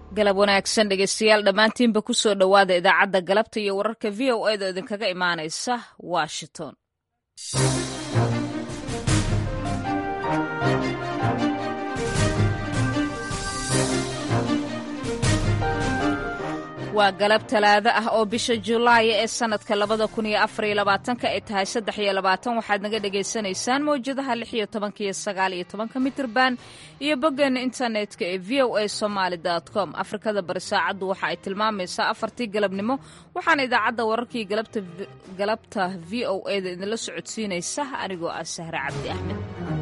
galab wanaagsan dhegeystayaal dhammaantiinba ku soo dhowaada idaacadda galabta iyo wararka v o a da idinkaga imaanaysa washington waa galab talaado ah oo bisha julaaya ee sannadka labada kun iyo afariyo labaatanka ay tahay saddex iyo labaatan waxaad naga dhagaysanaysaan mawjadaha lix iyo tobanka iyo sagaal iyo tobanka mitirban iyo boggeena internetka ee v o a somaali com afrikada bari saacaddu waxa ay tilmaamaysaa afartii galabnimo waxaana idaacadda wararkii galabta v o a da idinla socodsiinaysa anigoo ah sahre cabdi axmed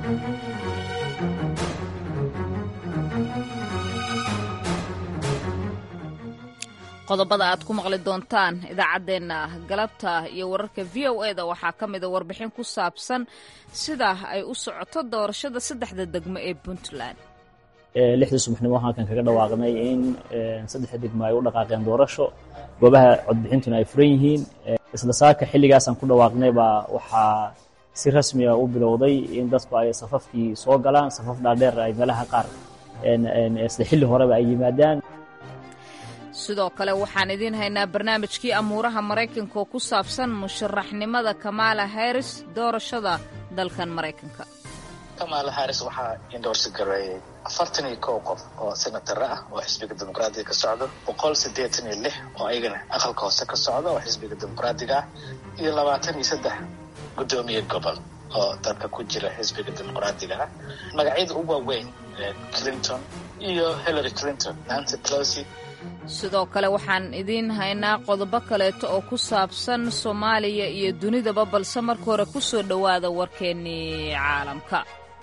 qodobada aad ku maqli doontaan idaacaddeenna galabta iyo wararka v o e da waxaa ka mida warbixin ku saabsan sida ay u socoto doorashada saddexda degmo ee puntland lixdii subaxnimo waxaan kan kaga dhawaaqnay in saddexda degmo ay u dhaqaaqeen doorasho goobaha codbixintuna ay furan yihiin isla saaka xilligaasaan ku dhawaaqnay baa waxaa si rasmiya u bilowday in dadku ay safafkii soo galaan safaf dhaadheer ay meelaha qaar isla xilli horeba ay yimaadaan sidoo kale waxaan idiin haynaa barnaamijkii amuuraha maraykanka oo ku saabsan musharaxnimada kamaala harris doorashada dalkan maraykanka kamaala harris waxaa indhoorsi gareeyey afartan iyo kow qof oo senatare ah oo xisbiga dimuqraadiga ka socdo boqol siddeetan iyo lix oo ayagana aqalka hoose ka socda oo xisbiga dimuqraadiga ah iyo labaatan iyo saddex guddoomiye gobol oo dalka ku jira xisbiga dimuqraadiga ah magacyada u waaweyn clinton iyo hillary clinton nancy closi sidoo kale waxaan idiin haynaa qodobo kaleeto oo ku saabsan soomaaliya iyo dunidaba balse marka hore ku soo dhowaada warkeennii caalamka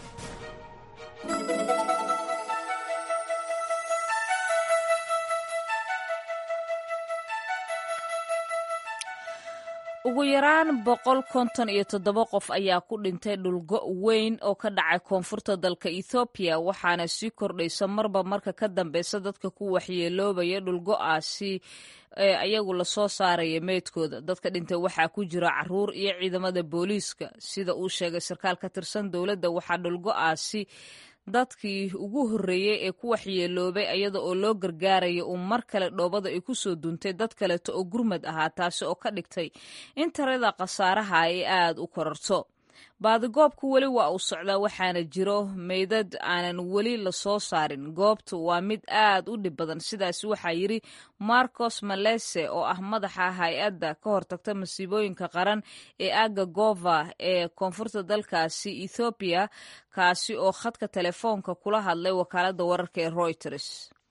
ugu yaraan boqol konton iyo toddoba qof ayaa ku dhintay dhulgo weyn oo ka dhacay koonfurta dalka ethoobiya waxaana sii kordhaysa marba marka ka dambeysa dadka ku waxyeeloobaya dhulgo'aasi ee ayagu lasoo saaraya meydkooda dadka dhintay waxaa ku jira caruur iyo ciidamada booliiska sida uu sheegay sarkaal ka tirsan dowladda waxaa dhulgo'aasi dadkii ugu horreeyey ee ku waxyeeloobay iyada oo loo gargaaraya uu mar kale dhoobada ay ku soo duuntay dad kaleeto oo gurmad ahaa taasi oo ka dhigtay in tarada khasaaraha ay aad u korarto baadigoobku weli waa uu socdaa waxaana jiro meydad aanan weli lasoo saarin goobtu waa mid aad u dhib badan sidaasi waxaa yidri marcos malese oo ah madaxa hay-adda ka hortagta masiibooyinka qaran ee aga gova ee koonfurta dalkaasi ethoobiya kaasi oo khadka telefoonka kula hadlay wakaaladda wararka ee reuters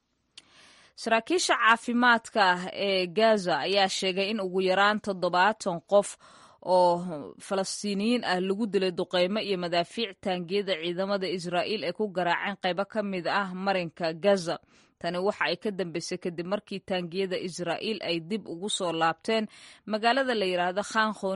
saraakiisha caafimaadka ee gaza ayaa sheegay in ugu yaraan toddobaatan qof oo falastiiniyiin ah lagu dilay duqeymo iyo madaafiic taangiyada ciidamada israa'iil ee ku garaaceen qaybo ka mid ah marinka gaza tani waxa ay ka dambeysay kadib markii taangiyada israa'iil ay dib ugu soo laabteen magaalada la yidhaahdo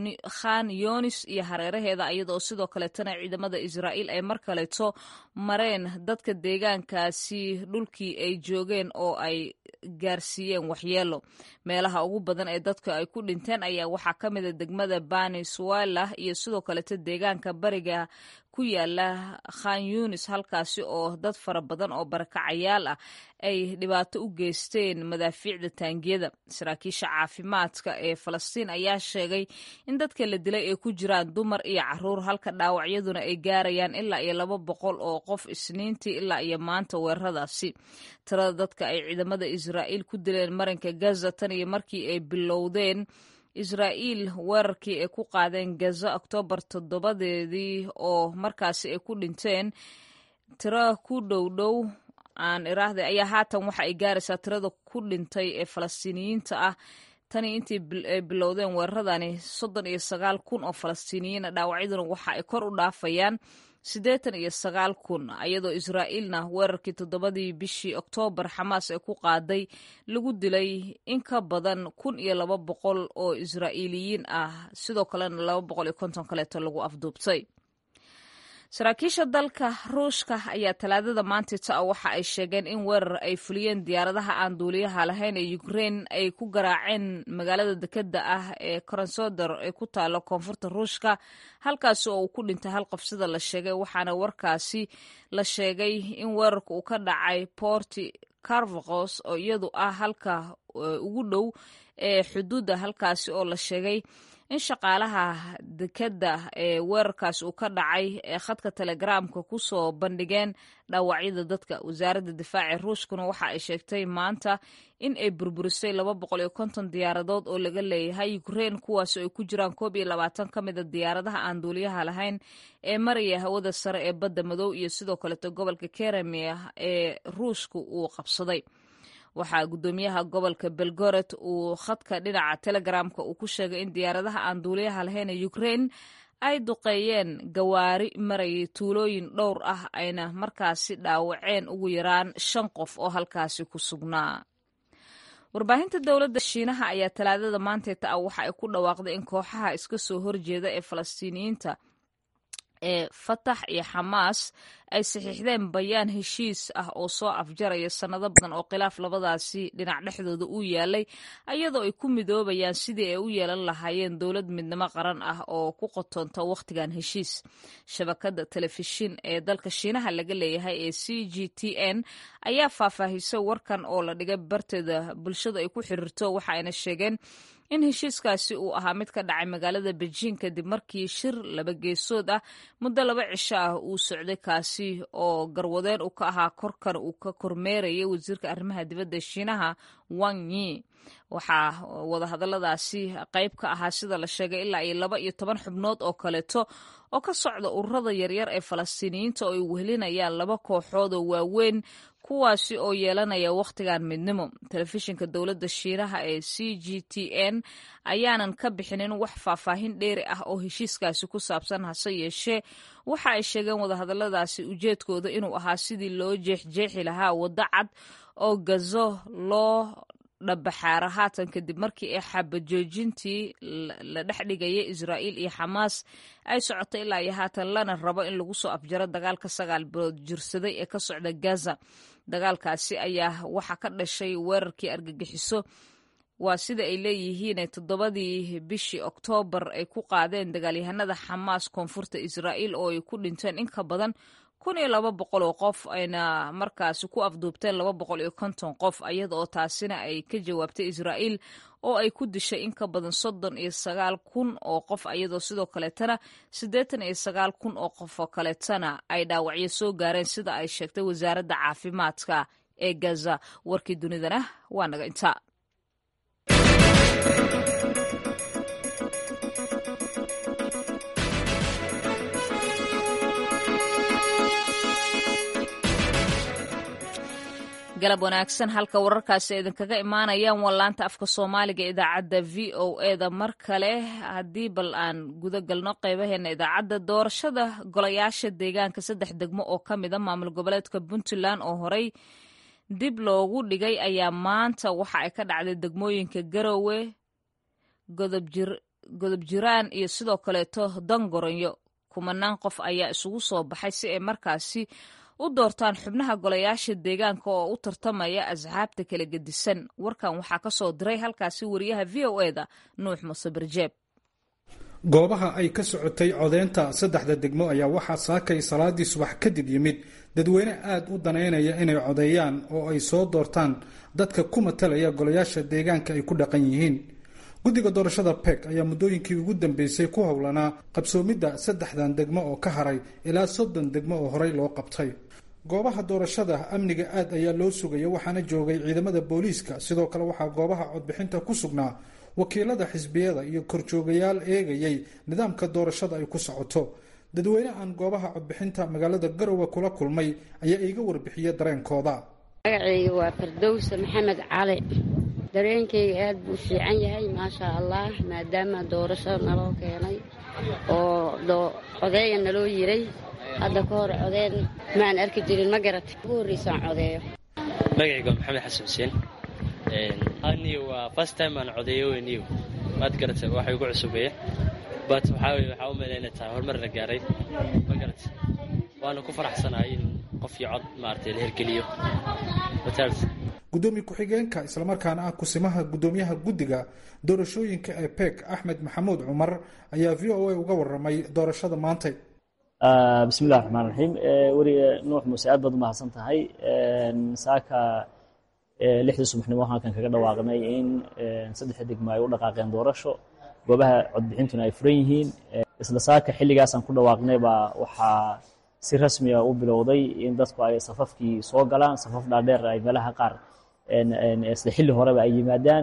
khan yonis iyo hareeraheeda iyadaoo sidoo kaleetana ciidamada israa'iil ay mar kaleeto mareen dadka deegaankaasi dhulkii ay joogeen oo ay gaarsiiyeen waxyeelo meelaha ugu badan ee dadka ay ku dhinteen ayaa waxaa ka mida degmada bani suwala iyo sidoo kaleeto deegaanka bariga ku yaala khan yunis halkaasi oo dad fara badan oo barakacayaal ah ay dhibaato u geysteen madaafiicda taangiyada saraakiisha caafimaadka ee falastiin ayaa sheegay in dadka la dilay ay ku jiraan dumar iyo caruur halka dhaawacyaduna ay gaarayaan ilaa iyo laba boqol oo qof isniintii ilaa iyo maanta weeraradaasi tirada dadka ay ciidamada israa'iil ku dileen marinka gaza tan iyo markii ay bilowdeen israa'iil weerarkii ay ku qaadeen gaza oktoobar toddobadeedii oo markaasi ay ku dhinteen tiro ku dhow dhow aan iraahday ayaa haatan waxa ay gaaraysaa tirada ku dhintay ee falastiiniyiinta ah tani intii ay bilowdeen weeraradani soddon iyo sagaal kun oo falastiiniyiina dhaawacyaduna waxa ay kor u dhaafayaan siddeetan iyo sagaal kun iyadoo israa'iilna weerarkii toddobadii bishii oktoobar xamaas ee ku qaaday lagu dilay in ka badan kun iyo laba boqol oo israa'iiliyiin ah sidoo kalena laba boqol iyo konton kaleeto lagu afduubtay saraakiisha dalka ruushka ayaa talaadada maantita waxa ay sheegeen in weerar ay fuliyeen diyaaradaha aan duuliyaha lahayn ee ukrein ay ku garaaceen magaalada dekeda ah ee kronsodar ee ku taalo koonfurta ruushka halkaasi oo uu ku dhintay hal qof sida la sheegay waxaana warkaasi la sheegay in weerarka uu ka dhacay porti carvaqos oo iyadu ah halka ugu dhow ee xuduudda halkaasi oo la sheegay in shaqaalaha dekadda ee weerarkaas uu ka dhacay ee khadka telegaraamka ku soo bandhigeen dhaawacyada dadka wasaaradda difaaca ruushkuna waxa ay sheegtay maanta in ay burburisay laba boqol iyo konton diyaaradood oo laga leeyahay ukrein kuwaas ay ku jiraan koob iyo labaatan ka mida diyaaradaha aan duuliyaha lahayn ee maraya hawada sare ee badda madow iyo sidoo kaleeto gobolka keremia ee ruushka uu qabsaday waxaa guddoomiyaha gobolka belgored uu khadka dhinaca telegramka uu ku sheegay in diyaaradaha aan duuliyaha lahayn ee ukrein ay duqeeyeen gawaari marayay tuulooyin dhowr ah ayna markaasi dhaawaceen ugu yaraan shan qof oo halkaasi ku sugnaa warbaahinta dowladda shiinaha ayaa talaadada maanteeta ah waxa ay ku dhawaaqday in kooxaha iska soo horjeeda ee falastiiniyiinta ee fatax iyo xamaas ay saxiixdeen bayaan heshiis ah oo soo afjaraya sannado badan oo khilaaf labadaasi dhinac dhexdooda uu yaalay iyadoo ay ku midoobayaan sidii ay u yeelan lahaayeen dowlad midnimo qaran ah oo ku qotonta wakhtigan heshiis shabakadda telefishin ee dalka shiinaha laga leeyahay ee c g t n ayaa faahfaahisay warkan oo la dhigay barteeda bulshadu ay ku xiriirto waxa ayna sheegeen in heshiiskaasi uu ahaa mid ka dhacay magaalada beijing kadib markii shir laba geesood ah muddo laba cisho ah uu socday kaasi oo garwadeen uu ka ahaa korkan uu ka kormeerayay wasiirka arrimaha dibadda shiinaha wang yi waxaa wadahadalladaasi qayb ka ahaa sida la sheegay ilaa iyo laba iyo toban xubnood oo kaleeto oo ka socda ururada yaryar ee falastiiniyiinta oo ay wehelinayaan laba kooxood oo waaweyn kuwaasi oo yeelanaya wakhtigan midnimo telefishinka dowladda shiinaha ee c g t n ayaanan ka bixinin wax faahfaahin dheeri ah oo heshiiskaasi ku saabsan hase yeeshee waxa ay sheegeen wadahadalladaasi ujeedkooda inuu ahaa sidii loo jeexjeexi lahaa waddo cad oo gazo loo dhabaxaara haatan kadib markii ay xabajoojintii la dhex dhigayay israa'iil iyo xamaas ay socotay ilaa iyo haatan lana rabo in lagu soo afjaro dagaalka sagaal bilood jirsaday ee ka socda gaza dagaalkaasi ayaa waxaa ka dhashay weerarkii argagixiso waa sida ay leeyihiin toddobadii bishii oktoobar ay ku qaadeen dagaalyahanada xamaas koonfurta israa'iil oo ay ku dhinteen in ka badan kun iyo laba boqol oo qof ayna markaasi ku afduubteen laba boqol iyo konton qof iyada oo taasina ay ka jawaabtay israa'iil oo ay ku dishay in ka badan soddon iyo sagaal kun oo qof iyadoo sidoo kaleetana siddeetan iyo sagaal kun oo qof oo kaleetana ay dhaawacyo soo gaareen sida ay sheegtay wasaaradda caafimaadka ee gaza warkii dunidana waa naga intaa galab wanaagsan halka wararkaasi idinkaga imaanayaan waa laanta afka soomaaliga idaacadda v o eda mar kale haddii bal aan guda galno qeybaheena idaacadda doorashada golayaasha deegaanka saddex degmo oo ka mida maamul goboleedka puntland oo horey dib loogu dhigay ayaa maanta waxa ay ka dhacday degmooyinka garowe godob jiraan iyo sidoo kaleeto dangoronyo kumanaan qof ayaa isugu soo baxay si ay markaasi u doortaan xubnaha golayaasha deegaanka oo u tartamaya asxaabta kala gedisan warkan waxaa ka soo diray halkaasi wariyaha v o eda nuux muse barjeeb goobaha ay ka socotay codeynta saddexda degmo ayaa waxaa saakay salaadii subax kadib yimid dadweyne aada u danaynaya inay codeeyaan oo ay soo doortaan dadka ku matalaya golayaasha deegaanka ay ku dhaqan yihiin guddiga doorashada peg ayaa muddooyinkii ugu dambeysay ku howlanaa qabsoomidda saddexdan degmo oo ka haray ilaa soddon degmo oo horey loo qabtay goobaha doorashada amniga aad ayaa loo sugaya waxaana joogay ciidamada booliiska sidoo kale waxaa goobaha codbixinta ku sugnaa wakiilada xisbiyada iyo korjoogayaal eegayay nidaamka doorashada ay ku socoto dadweyne aan goobaha codbixinta magaalada garowe kula kulmay ayaa iiga warbixiya dareenkooda magaceyga waa fardowse maxamed cali dareenkayga aad buu fiican yahay maasha allah maadaama doorasho naloo keenay oo codeeya naloo yiray hadda ka hor codeen maan arki jirin ma garat ugu horreysaan codeeyo magacayga waa maxamed xasan xuseen aniyo waa first time aan codeeyo weyniyo waad garatay waxa igu cusubeeye but waxaa weye waxaa u malaynay tahay horumar la gaaray ma garatay waana ku faraxsanahay in qof iyo cod maaragtay la hergeliyo gudoomiye ku-xigeenka islamarkaana ah kusimaha gudoomiyaha guddiga doorashooyinka ee peg axmed maxamuud cumar ayaa v o a uga waramay doorashada maantay bismillahi raxmaan raxiim weri nuux muuse aad baad u mahadsan tahay saaka lixdii subaxnimo halkan kaga dhawaaqnay in saddexda degmo ay u dhaqaaqeen doorasho goobaha codbixintuna ay furan yihiin isla saaka xilligaasaan ku dhawaaqnay baa waxaa si rasmiga u bilowday in dadku ay safafkii soo galaan safaf dhaadheer ay meelaha qaar isla xilli horeba ay yimaadaan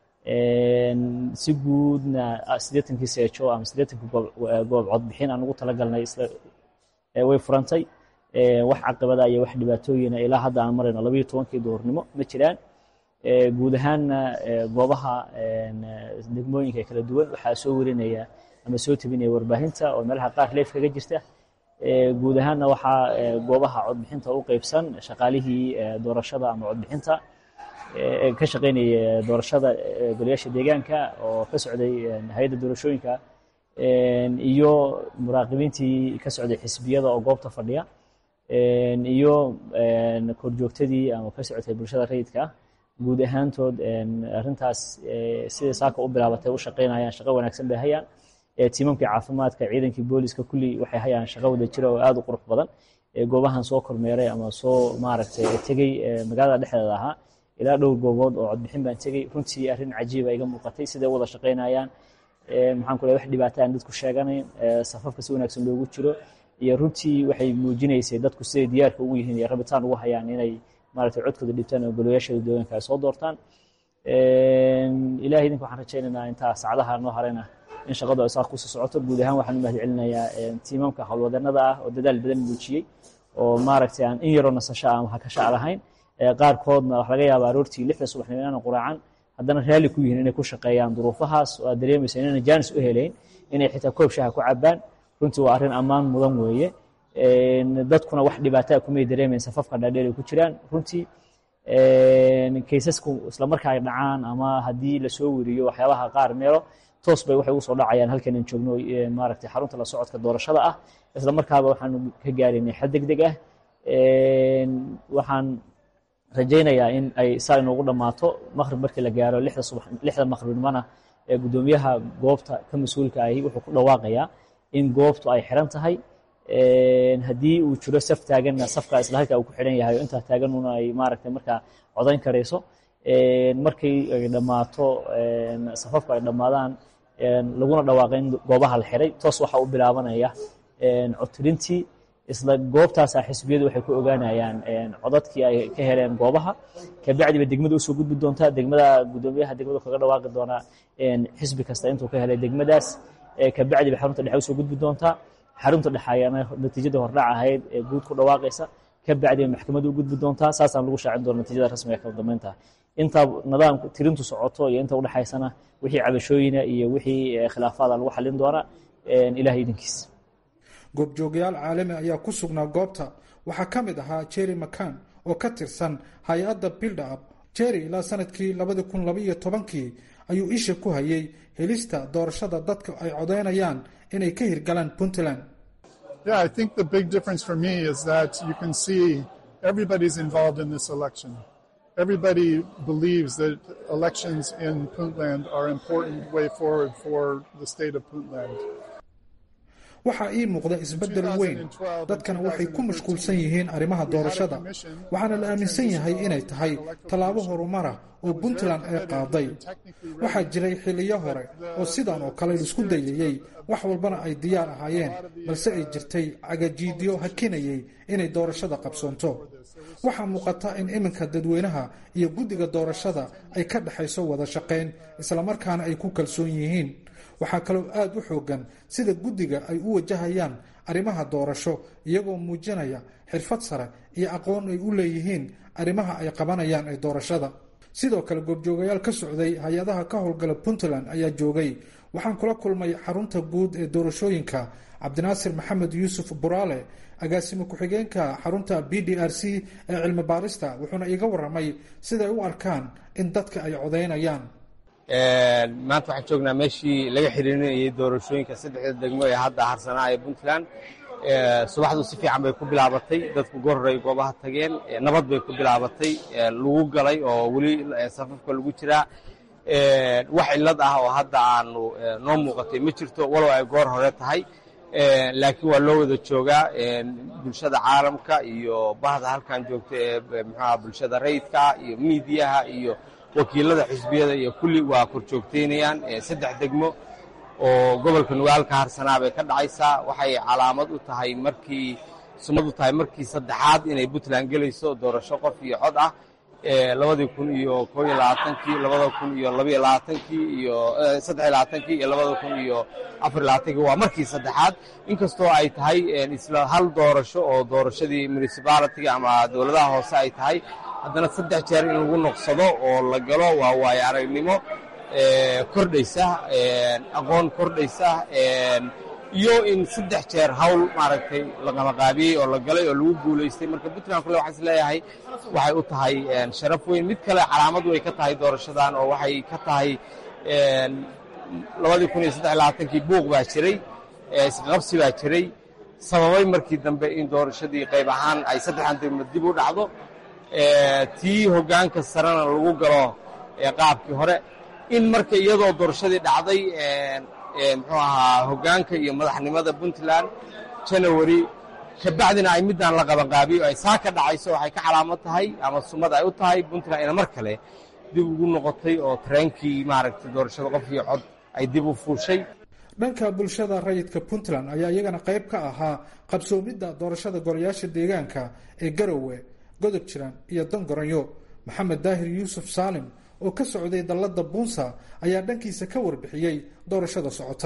si guudna siddeetankii seejo ama siddeetankii goob codbixin aan ugu talagalnay way furantay wax caqabada iyo wax dhibaatooyina ilaa hadda aan marayno labayo tobankii duhurnimo ma jiraan guud ahaanna goobaha degmooyinka kala duwan waxaa soo warinaya ama soo tebinaya warbaahinta oo meelaha qaar leef kaga jirta guud ahaanna waxaa goobaha codbixinta u qeybsan shaqaalihii doorashada ama codbixinta ka shaqeynaya doorashada golayaasha deegaanka oo ka socday hay-adda doorashooyinka iyo muraaqibiintii ka socday xisbiyada oo goobta fadhiya iyo korjoogtadii ama ka socotay bulshada rayidka ah guud ahaantood arrintaas sida saaka u bilaabatay u shaqeynayaan shaqo wanaagsan bay hayaan tiimamkii caafimaadka ciidankii booliska kulli waxay hayaan shaqo wada jira oo aad u qurux badan goobahan soo kormeeray ama soo maaragtay tegey magaalada dhexdeeda ahaa ilaa dhowr goobood oo codbixin baan tegey runtii arrin cajiiba iga muuqatay siday wada shaqeynayaan maxaan ku lehay wax dhibaato aan dadku sheeganayn safafka si wanaagsan loogu jiro iyo runtii waxay muujinaysay dadku siday diyaarka ugu yihiin iyo rabitaan ugu hayaan inay maaragtay codkooda dhibtaan oo golayaashooda deegaanka ay soo doortaan ilahay idinka waxaan rajaynaynaa intaa saacadaha noo harayna in shaqadu ay saa kusii socoto guud ahaan waxaan u mahad celinayaa tiimamka howlwadeenada ah oo dadaal badan muujiyey oo maaragtay aan in yaroo nasasho ah ama hakasho a lahayn qaarkoodna wax laga yaaba aroortii lixda subaxnimo inaanan quraacan haddana raalli ku yihiin inay ku shaqeeyaan duruufahaas oo aad dareemaysa inaynan jaanis u helayn inay xitaa koob shaha ku cabaan runtii waa arrin ammaan mudan weeye dadkuna wax dhibaataa kumay dareemayn safafka dhaadheer ay ku jiraan runtii kaysasku isla marka ay dhacaan ama haddii lasoo weriyo waxyaabaha qaar meelo toos bay waxay ugu soo dhacayaan halkan aan joogno maaragtay xarunta la socodka doorashada ah isla markaaba waxaanu ka gaaraynay xad deg deg ah waxaan rajaynayaa in ay saa inoogu dhammaato maqrib markii la gaaro lixda subax lixda maqribnimona ee guddoomiyaha goobta ka mas-uulka ahi wuxuu ku dhawaaqayaa in goobtu ay xiran tahay haddii uu jiro saf taaganna safka isla halka uu ku xidhan yahay oo intaa taaganuna ay maaragtay markaa codayn karayso markii ay dhammaato safafku ay dhammaadaan laguna dhawaaqay in goobaha la xiray toos waxa u bilaabanaya codtirintii isla goobtaasaa xisbiyadu waxay ku ogaanayaan codadkii ay ka heleen goobaha kabacdiba degmada usoo gudbi doontaa degmada guddoomiyaha degmadu kaga dhawaaqi doonaa xisbi kasta intuu ka helay degmadaas kabacdiba xarunta dhexe usoo gudbi doontaa xarunta dhexe ayaana natiijada hordhac ahayd ee guud ku dhawaaqaysa kabacdiba maxkamadda u gudbi doontaa saasaan lagu shaacin doona natiijada rasmiga kala dambeynta intaa nidaamka tirintu socoto iyo inta udhexaysana wixii cabashooyina iyo wixii khilaafaada lagu xalin doonaa ilaah idinkiis goobjoogayaal caalami ayaa ku sugnaa goobta waxaa ka mid ahaa jerry macan oo ka tirsan hay-adda bilda up jerry ilaa sanadkii labadi kun labaiyo tobankii ayuu isha ku hayay helista doorashada dadka ay codeynayaan inay ka hirgalaan puntland Yeah, I think the big difference for me is that you can see everybody's involved in this election. Everybody believes that elections in Puntland are an important way forward for the state of Puntland. waxaa ii muuqda isbeddel weyn dadkana waxay ku mashquulsan yihiin arrimaha doorashada waxaana la aaminsan yahay inay tahay tallaabo horumara oo puntland ay qaaday waxaa jiray xiliyo hore oo sidan oo kale laisku dayayey wax walbana ay diyaar ahaayeen balse ay jirtay cagajiidyo hakinayay inay doorashada qabsoonto waxaa muuqata in iminka dadweynaha iyo guddiga doorashada ay ka dhexayso wada shaqayn islamarkaana ay ku kalsoon yihiin waxaa kaloo aada u xoogan sida guddiga ay u wajahayaan arrimaha doorasho iyagoo muujinaya xirfad sare iyo aqoon ay u leeyihiin arrimaha ay qabanayaan ee doorashada sidoo kale goobjoogayaal ka socday hay-adaha ka howlgala puntland ayaa joogay waxaan kula kulmay xarunta guud ee doorashooyinka cabdinaasir maxamed yuusuf buraale agaasime ku-xigeenka xarunta b d r c ee cilmi baarista wuxuuna iiga waramay siday u arkaan in dadka ay codeynayaan maanta waxaan joognaa meeshii laga xiriirinayay doorashooyinka saddexda degmo ee hadda harsanaa ee puntland subaxdu si fiican bay ku bilaabatay dadku goorray goobaha tageen nabad bay ku bilaabatay lagu galay oo weli safafka lagu jiraa wax cillad ah oo hadda aanu noo muuqatay ma jirto walow ay goor hore tahay laakiin waa loo wada joogaa bulshada caalamka iyo bahda halkan joogta ee muxuaha bulshada rayidka iyo miidiyaha iyo wakiilada xisbiyada iyo kulli waa kor joogtaynayaan saddex degmo oo gobolka nugaalka harsanaa bay ka dhacaysaa waxay calaamad u tahay markii sumad u tahay markii saddexaad inay puntland gelayso doorasho qof iyo cod ah labadii kun iyo koo iyo labaatankii labada kun iyo labaiyo labaatankii iyo saddex iyo labaatankii iyo labada kun iyo afar iyo labaatankii waa markii saddexaad inkastoo ay tahay isla hal doorasho oo doorashadii municipalitiga ama dowladaha hoose ay tahay haddana saddex jeer in lagu noqsado oo la galo waa waayo aragnimo kordhaysa aqoon kordhaysa iyo in saddex jeer hawl maaragtay la qamaqaabiyey oo la galay oo lagu guulaystay marka puntland kule waxaan is leeyahay waxay u tahay sharaf weyn mid kale calaamad way ka tahay doorashadan oo waxay ka tahay labadii kun iyo saddex labaatankii buuq baa jiray isqabsi baa jiray sababay markii dambe in doorashadii qayb ahaan ay saddexan degmo dib u dhacdo tii hoggaanka sarena lagu galo qaabkii hore in marka iyadoo doorashadii dhacday muxuu ahaa hoggaanka iyo madaxnimada puntland janawari kabacdina ay middaan la qabanqaabiyo ay saa ka dhacayso waxay ka calaamad tahay ama sumad ay u tahay puntland ina mar kale dib ugu noqotay oo tareenkii maaragtay doorashada qof iyo cod ay dib u fuushay dhanka bulshada rayidka puntland ayaa iyagana qayb ka ahaa qabsoomidda doorashada golayaasha deegaanka ee garowe godob jiran iyo dangoranyo maxamed daahir yuusuf saalim oo ka socday dallada buunsa ayaa dhankiisa ka warbixiyey doorashada socota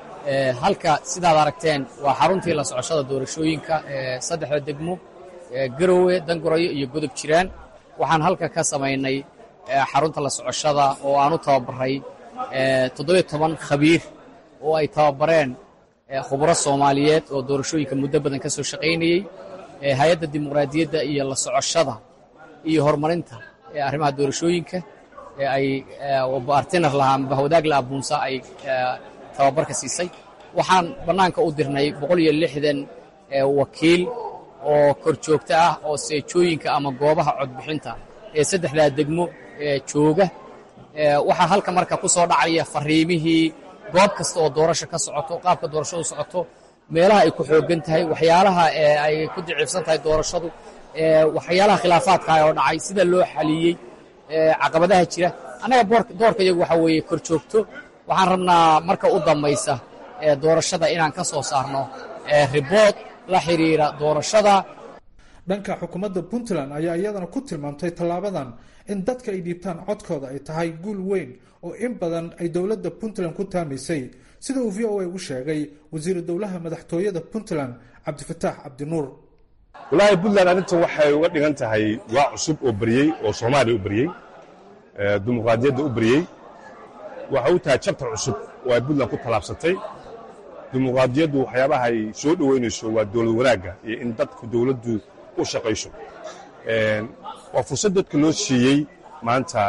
halka sidaad aragteen waa xaruntii la socoshada doorashooyinka ee saddexda degmo garowe dangorayo iyo godob jiraan waxaan halka ka samaynay xarunta la socoshada oo aan u tababaray toddobiyo toban khabiir oo ay tababareen khubro soomaaliyeed oo doorashooyinka muddo badan ka soo shaqaynayey hay-adda dimuqraadiyadda iyo la socoshada iyo horumarinta arrimaha doorashooyinka ay bartiner lahaa ama bahwadaag laha buunsa ay tababarka siisay waxaan bannaanka u dirnay boqol iyo lixdan wakiil oo kor joogto ah oo seejooyinka ama goobaha codbixinta ee saddexdaa degmo jooga waxaa halka marka ku soo dhacaya fariimihii goob kasta oo doorasho ka socoto qaabka doorashadu socoto meelaha ay ku xooggan tahay waxyaalaha ay ku daciifsan tahay doorashadu waxyaalaha khilaafaadka oo dhacay sida loo xaliyey caqabadaha jira annaga doorka iyagu waxaa weeye kor joogto waxaan rabnaa marka u dambaysa doorashada inaan ka soo saarno ribood la xiriira doorashada dhanka xukuumadda puntland ayaa iyadana ku tilmaamtay tallaabadan in dadka ay dhiibtaan codkooda ay tahay guul weyn oo in badan ay dowladda puntland ku taamaysay sida uu v o a u sheegay wasiiru dowlaha madaxtooyada puntland cabdifataax cabdinuur walaahi puntland arrintan waxay uga dhigan tahay waa cusub oo beriyey oo soomaaliya u beriyey dimuqraadiyadda u beriyey waxay u tahay jabtar cusub oo ay puntland ku tallaabsatay dimuqraadiyaddu waxyaabaha ay soo dhoweynayso waa dowlad wanaagga iyo in dadku dowladdu u shaqayso waa fursad dadka loo siiyey maanta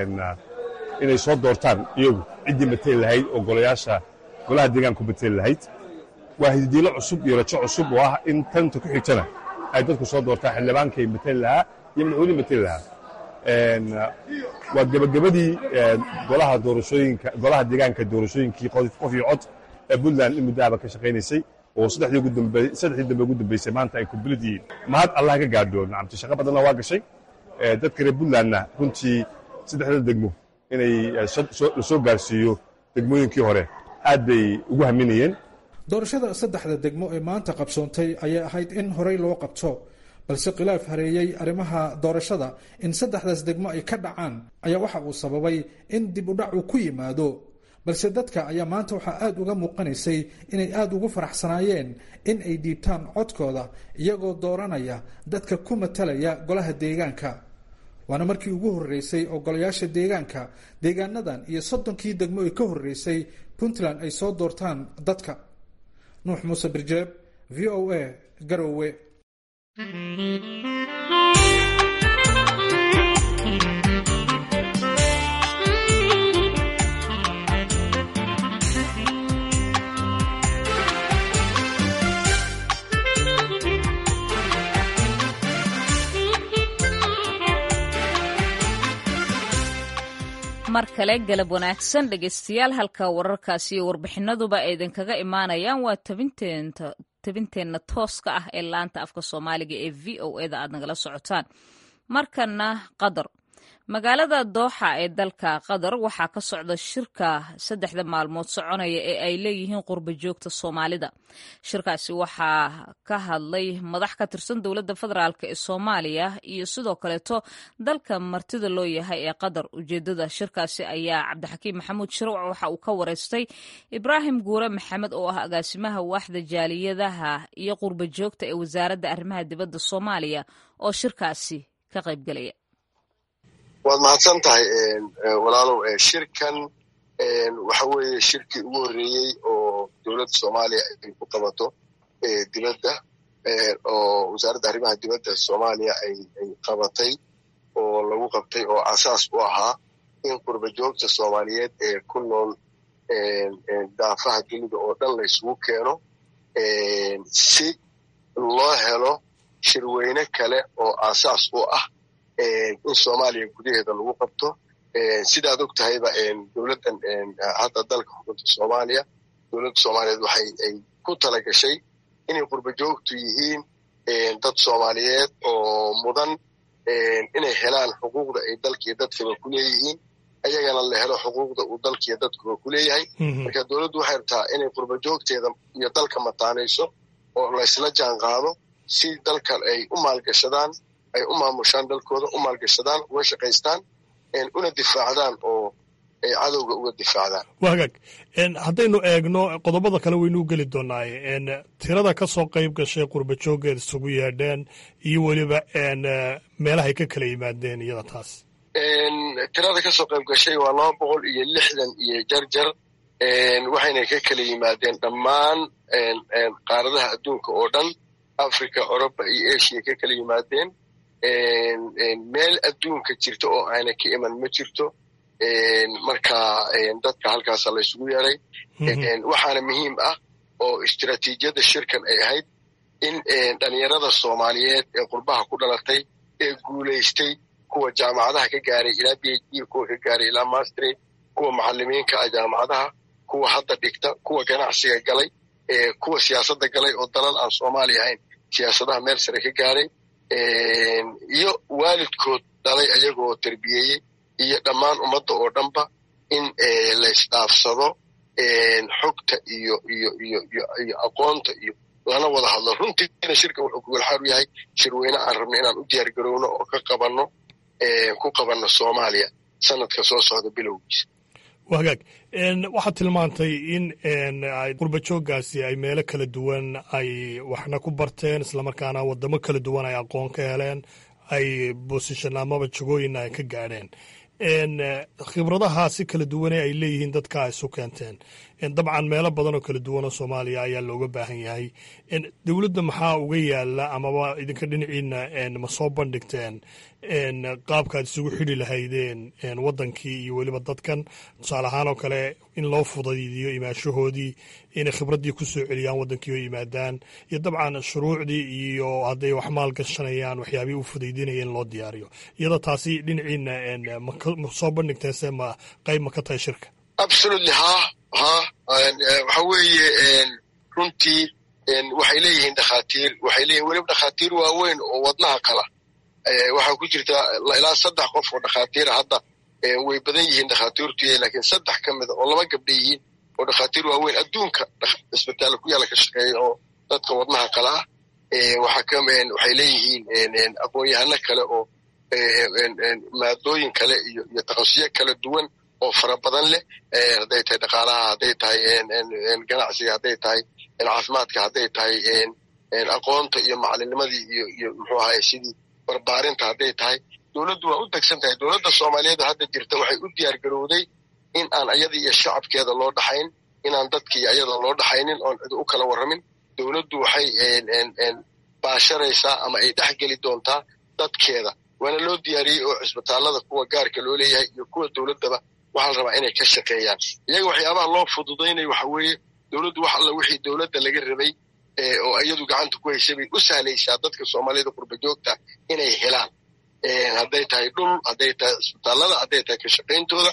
inay soo doortaan iyagu ciddii mateli lahayd oo golayaasha golaha deegaanku mateli lahayd waa hididiilo cusub iyo rajo cusub oo ah in tanta ku xigtana ay dadku soo doortaan xildhibaankay mateli lahaa iyo madaxweynihii mateli lahaa waa gebagabadii golaha doorashooyinka golaha deegaanka doorashooyinkii qof iyo cod ee puntland in muddo aba ka shaqaynaysay oo saddexdii ugu dambe saddexdii dambe ugu dambeysay maanta ay kumbilid yihiin mahad allah ka gaadho nacamti shaqo badanna waa gashay dadka reer puntlandna runtii saddexda degmo inay la soo gaarsiiyo degmooyinkii hore aad bay ugu haminayeen doorashada saddexda degmo ee maanta qabsoontay ayay ahayd in horey loo qabto balse khilaaf hareeyey arrimaha doorashada in saddexdaas degmo ay ka dhacaan ayaa waxa uu sababay in dib u dhac uu ku yimaado balse dadka ayaa maanta waxaa aada uga muuqanaysay inay aada ugu faraxsanaayeen in ay dhiibtaan codkooda iyagoo dooranaya dadka ku matalaya golaha deegaanka waana markii ugu horreysay oo golayaasha deegaanka deegaanadan iyo soddonkii degmo ay ka horreysay puntland ay soo doortaan dadka nuux muuse birjeeb v o a garowe mar kale galab wanaagsan dhegaystayaal halka wararkaasi iyo warbixinaduba idinkaga imaanayaan waa tabinteenna tooska ah ee laanta afka soomaaliga ee v o eda aad nagala socotaan markana qatar magaalada dooxa ee dalka qatar waxaa ka socda shirka saddexda maalmood soconaya ee ay leeyihiin qurba joogta soomaalida shirkaasi waxaa ka hadlay madax ka tirsan dowladda federaalk ee soomaaliya iyo sidoo kaleeto dalka martida loo yahay ee qatar ujeedada shirkaasi ayaa cabdixakiim maxamuud shirwac waxa uu ka wareystay ibraahim guure maxamed oo ah agaasimaha waaxda jaaliyadaha iyo qurba joogta ee wasaaradda arrimaha dibadda soomaaliya oo shirkaasi ka qaybgelaya waad mahadsan tahay walaalow shirkan waxa weeye shirkii ugu horreeyey oo dowladda soomaaliya ay ku qabato dibadda oo wasaaradda arrimaha dibadda soomaaliya ay qabatay oo lagu qabtay oo asaas u ahaa in qurba joogta soomaaliyeed ee ku nool daafaha dunida oo dhan la isugu keeno si loo helo shirweyne kale oo asaas u ah in soomaaliya gudaheeda lagu qabto sidaad og tahayba dowladdan hadda dalka xukunta soomaaliya dowladda soomaaliyeed waxay ay ku tala gashay inay qurba joogtu yihiin dad soomaaliyeed oo mudan inay helaan xuquuqda ay dalkiiyo dadkaba ku leeyihiin ayagana la helo xuquuqda uu dalkiiyo dadkuba ku leeyahay marka dowladdu waxay rabtaa inay qurba joogteeda iyo dalka mataanayso oo laysla jaan qaado si dalka ay u maalgashadaan ay u maamushaan dalkooda u maalgashadaan uga shaqaystaan una difaacdaan oo ay cadowga uga difaacdaan waa hagaag haddaynu eegno qodobada kale waynuu geli doonaaye tirada ka soo qayb gashay qurba jooggeed isugu yeedheen iyo weliba meelahay ka kala yimaadeen iyada taas tirada ka soo qayb gashay waa laba boqol iyo lixdan iyo jarjar waxayna ka kala yimaadeen dhammaan qaaradaha adduunka oo dhan africa oroba iyo asia ka kala yimaadeen meel adduunka jirta oo aana ka iman ma jirto marka dadka halkaasa la ysugu yeeray waxaana muhiim ah oo istiraatiijiyadda shirkan ay ahayd in dhalinyarada soomaaliyeed ee qurbaha ku dhalatay ee guulaystay kuwa jaamacadaha ka gaaray ilaa b h d kuwa ka gaaray ilaa mastery kuwa macalimiinka ah jaamacadaha kuwa hadda dhigta kuwa ganacsiga galay kuwa siyaasadda galay oo dalal aan soomaaliya ahayn siyaasadaha meel sare ka gaaray iyo waalidkood dhalay ayagoo terbiyeeyey iyo dhammaan ummadda oo dhanba in laysdhaafsado xogta iyo iyo iyo iyo aqoonta iyo lana wada hadlo runtiina shirka wuxuu kugulxaar u yahay shirweyne aan rabno inaan u diyaar garowno oo ka qabanno ku qabanno soomaaliya sanadka soo socda bilowgiisa waa hagaag waxaad tilmaantay in qurba jooggaasi ay meelo kala duwan ay waxna ku barteen islamarkaana waddamo kala duwan ay aqoon ka heleen ay boosishan amaba jagooyin ay ka gaadheen khibradaha si kala duwane ay leeyihiin dadka isu keenteen dabcan meelo badan oo kala duwan oo soomaaliya ayaa looga baahan yahay dowladda maxaa uga yaala amaba idinka dhinaciina ma soo bandhigteen qaabkaad isugu xidhi lahaydeen waddankii iyo weliba dadkan tusaale ahaan oo kale in loo fudaydiyo imaashahoodii inay khibraddii ku soo celiyaan waddankii oo yimaadaan iyo dabcan shuruucdii iyo hadday wax maal gashanayaan waxyaabihii u fudaydinaya in loo diyaariyo iyadoo taasi dhinaciina ma soo bandhigteen se ma qayb ma ka tahay shirka absolutely ha ha waxa weeye runtii waxay leeyihiin dhakhaatiir waxay leeyihin weliba dhakhaatiir waaweyn oo wadnaha qala waxaa ku jirta ilaa saddex qof oo dhakhaatiira hadda way badan yihiin dhakhaatiirtu laakiin saddex ka mida oo laba gabdha yihiin oo dhakhaatiir waaweyn adduunka isbitaalla ku yaala ka shaqeeya oo dadka wadnaha qala ah waxaa waxay leeyihiin aqoon-yahano kale oo maadooyin kale iyo iyo takhasusiyo kala duwan oo fara badan leh hadday tahay dhaqaalaha hadday tahay ganacsiga hadday tahay caafimaadka hadday tahay aqoonta iyo macalinimadii iyo iyo muxuu ahaye sidii barbaarinta hadday tahay dowladdu waa u degsan tahay dowladda soomaaliyeed hadda jirta waxay u diyaar garowday in aan ayada iyo shacabkeeda loo dhaxayn inaan dadkii ayada loo dhaxaynin oon cid u kala warramin dowladdu waxay baasharaysaa ama ay dhex geli doontaa dadkeeda waana loo diyaariyey oo cisbitaallada kuwa gaarka loo leeyahay iyo kuwa dowladdaba waxaa la rabaa inay ka shaqeeyaan iyaga waxyaabaha loo fududaynayo waxa weeye dowladdu wax alla wixii dowladda laga rabay oo iyadu gacanta ku haysay bay u sahlaysaa dadka soomaaliyada qurba joogta inay helaan hadday tahay dhul hadday tahay cisbitaallada hadday tahay ka shaqayntooda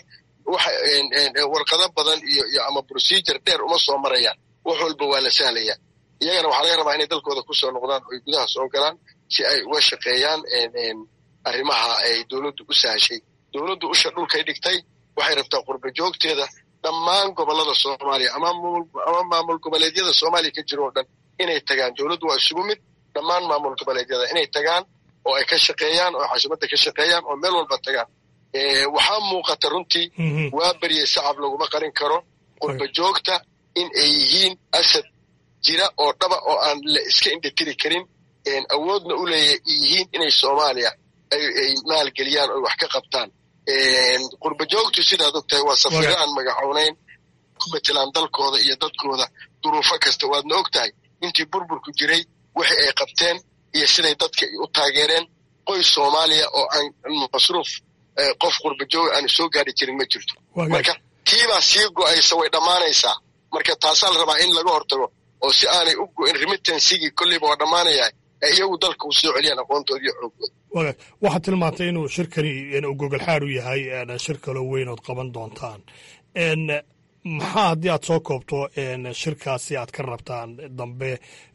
wax warqado badan iyo iyo ama procedure dheer uma soo marayaan wax walba waa la sahlaya iyagana waxaa laga rabaa inay dalkooda kusoo noqdaan oo ay gudaha soo galaan si ay uga shaqeeyaan arrimaha ay dowladdu u sahashay dowladdu usha dhulkay dhigtay waxay rabtaa qurba joogteeda dhammaan gobollada soomaaliya ama ama maamul goboleedyada soomaaliya ka jiro oo dhan inay tagaan dowladdu waa isugu mid dhammaan maamul goboleedyada inay tagaan oo ay ka shaqeeyaan oo xasimadda ka shaqeeyaan oo meel walba tagaan waxaa muuqata runtii waa beryey sacab laguma qarin karo qurba joogta in ay yihiin asad jira oo dhaba oo aan la iska indhatiri karin awoodna u leeya yihiin inay soomaaliya ay maalgeliyaan oo wax ka qabtaan qurba joogtu sidaad og tahay waa safiiro aan magacoonayn ku matelaan dalkooda iyo dadkooda duruufo kasta waadna og tahay intii burburku jiray wixii ay qabteen iyo siday dadka u taageereen qoys soomaaliya oo aan masruuf qof qurba jooga aanu soo gaari jirin ma jirto marka kiibaa sii go'aysa way dhammaanaysaa marka taasaa la rabaa in laga hortago oo si aanay u go'in remittansigii kolleyba waa dhammaanaya ee iyagu dalka u soo celiyaan aqoontooda iyo xoogooda wagaag waxaad tilmaantay inuu shirkani gogolxaar u yahay shir kaloo weyn ood qaban doontaan maxaa haddii aad soo koobto shirkaasi aad ka rabtaan dambe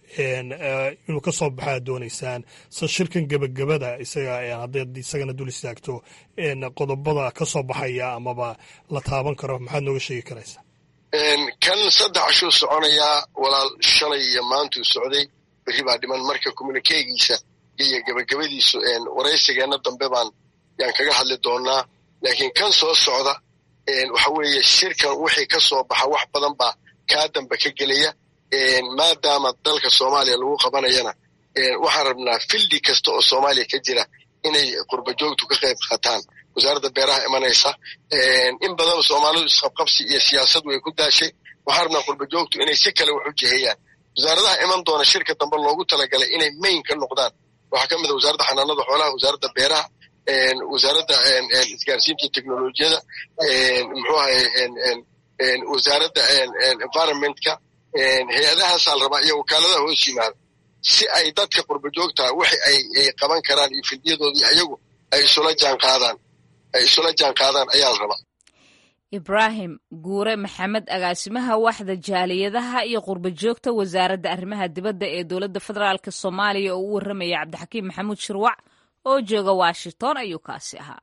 inuu ka soo baxo aad doonaysaan se shirkan gebagabada isaga haddaad isagana dul istaagto qodobada ka soo baxaya amaba la taaban karo maxaad nooga sheegi karaysaa kan saddex cashuu soconayaa walaal shalay iyo maantuu socday berri baa dhiman marka communikeegiisa iyo gebagabadiisu waraysigeenna dambe baan yaan kaga hadli doonaa laakiin kan soo socda waxa weeye shirkan wixii ka soo baxa wax badan baa kaa dambe ka gelaya maadaama dalka soomaaliya lagu qabanayana waxaan rabnaa fildi kasta oo soomaaliya ka jira inay qurba joogtu ka qayb qaataan wasaaradda beeraha imanaysa in badan soomaalidu isqabqabsi iyo siyaasad way ku daashay waxaan rabnaa qurba joogtu inay si kale wax u jiheeyaan wasaaradaha iman doona shirka dambe loogu talagalay inay mayn ka noqdaan waxaa ka mid a wasaaradda xanaanada xoolaha wasaaradda beeraha wasaaradda isgaarsiinta iyo teknolojiyada muxuu ahay wasaaradda environmentka hay-adahaasaa la rabaa iyo wakaaladaha hoos yimaada si ay dadka qurba joogtaa wixi ay qaban karaan iyo fildiyadoodii ayagu ay isula jaanqaadaan ay isula jaan qaadaan ayaa la rabaa ibraahim guure maxamed agaasimaha waaxda jaaliyadaha iyo qurba joogta wasaaradda arrimaha dibadda ee dowladda federaalk soomaaliya oo u warramaya cabdixakiim maxamuud shirwac oo jooga washington ayuu kaasi ahaa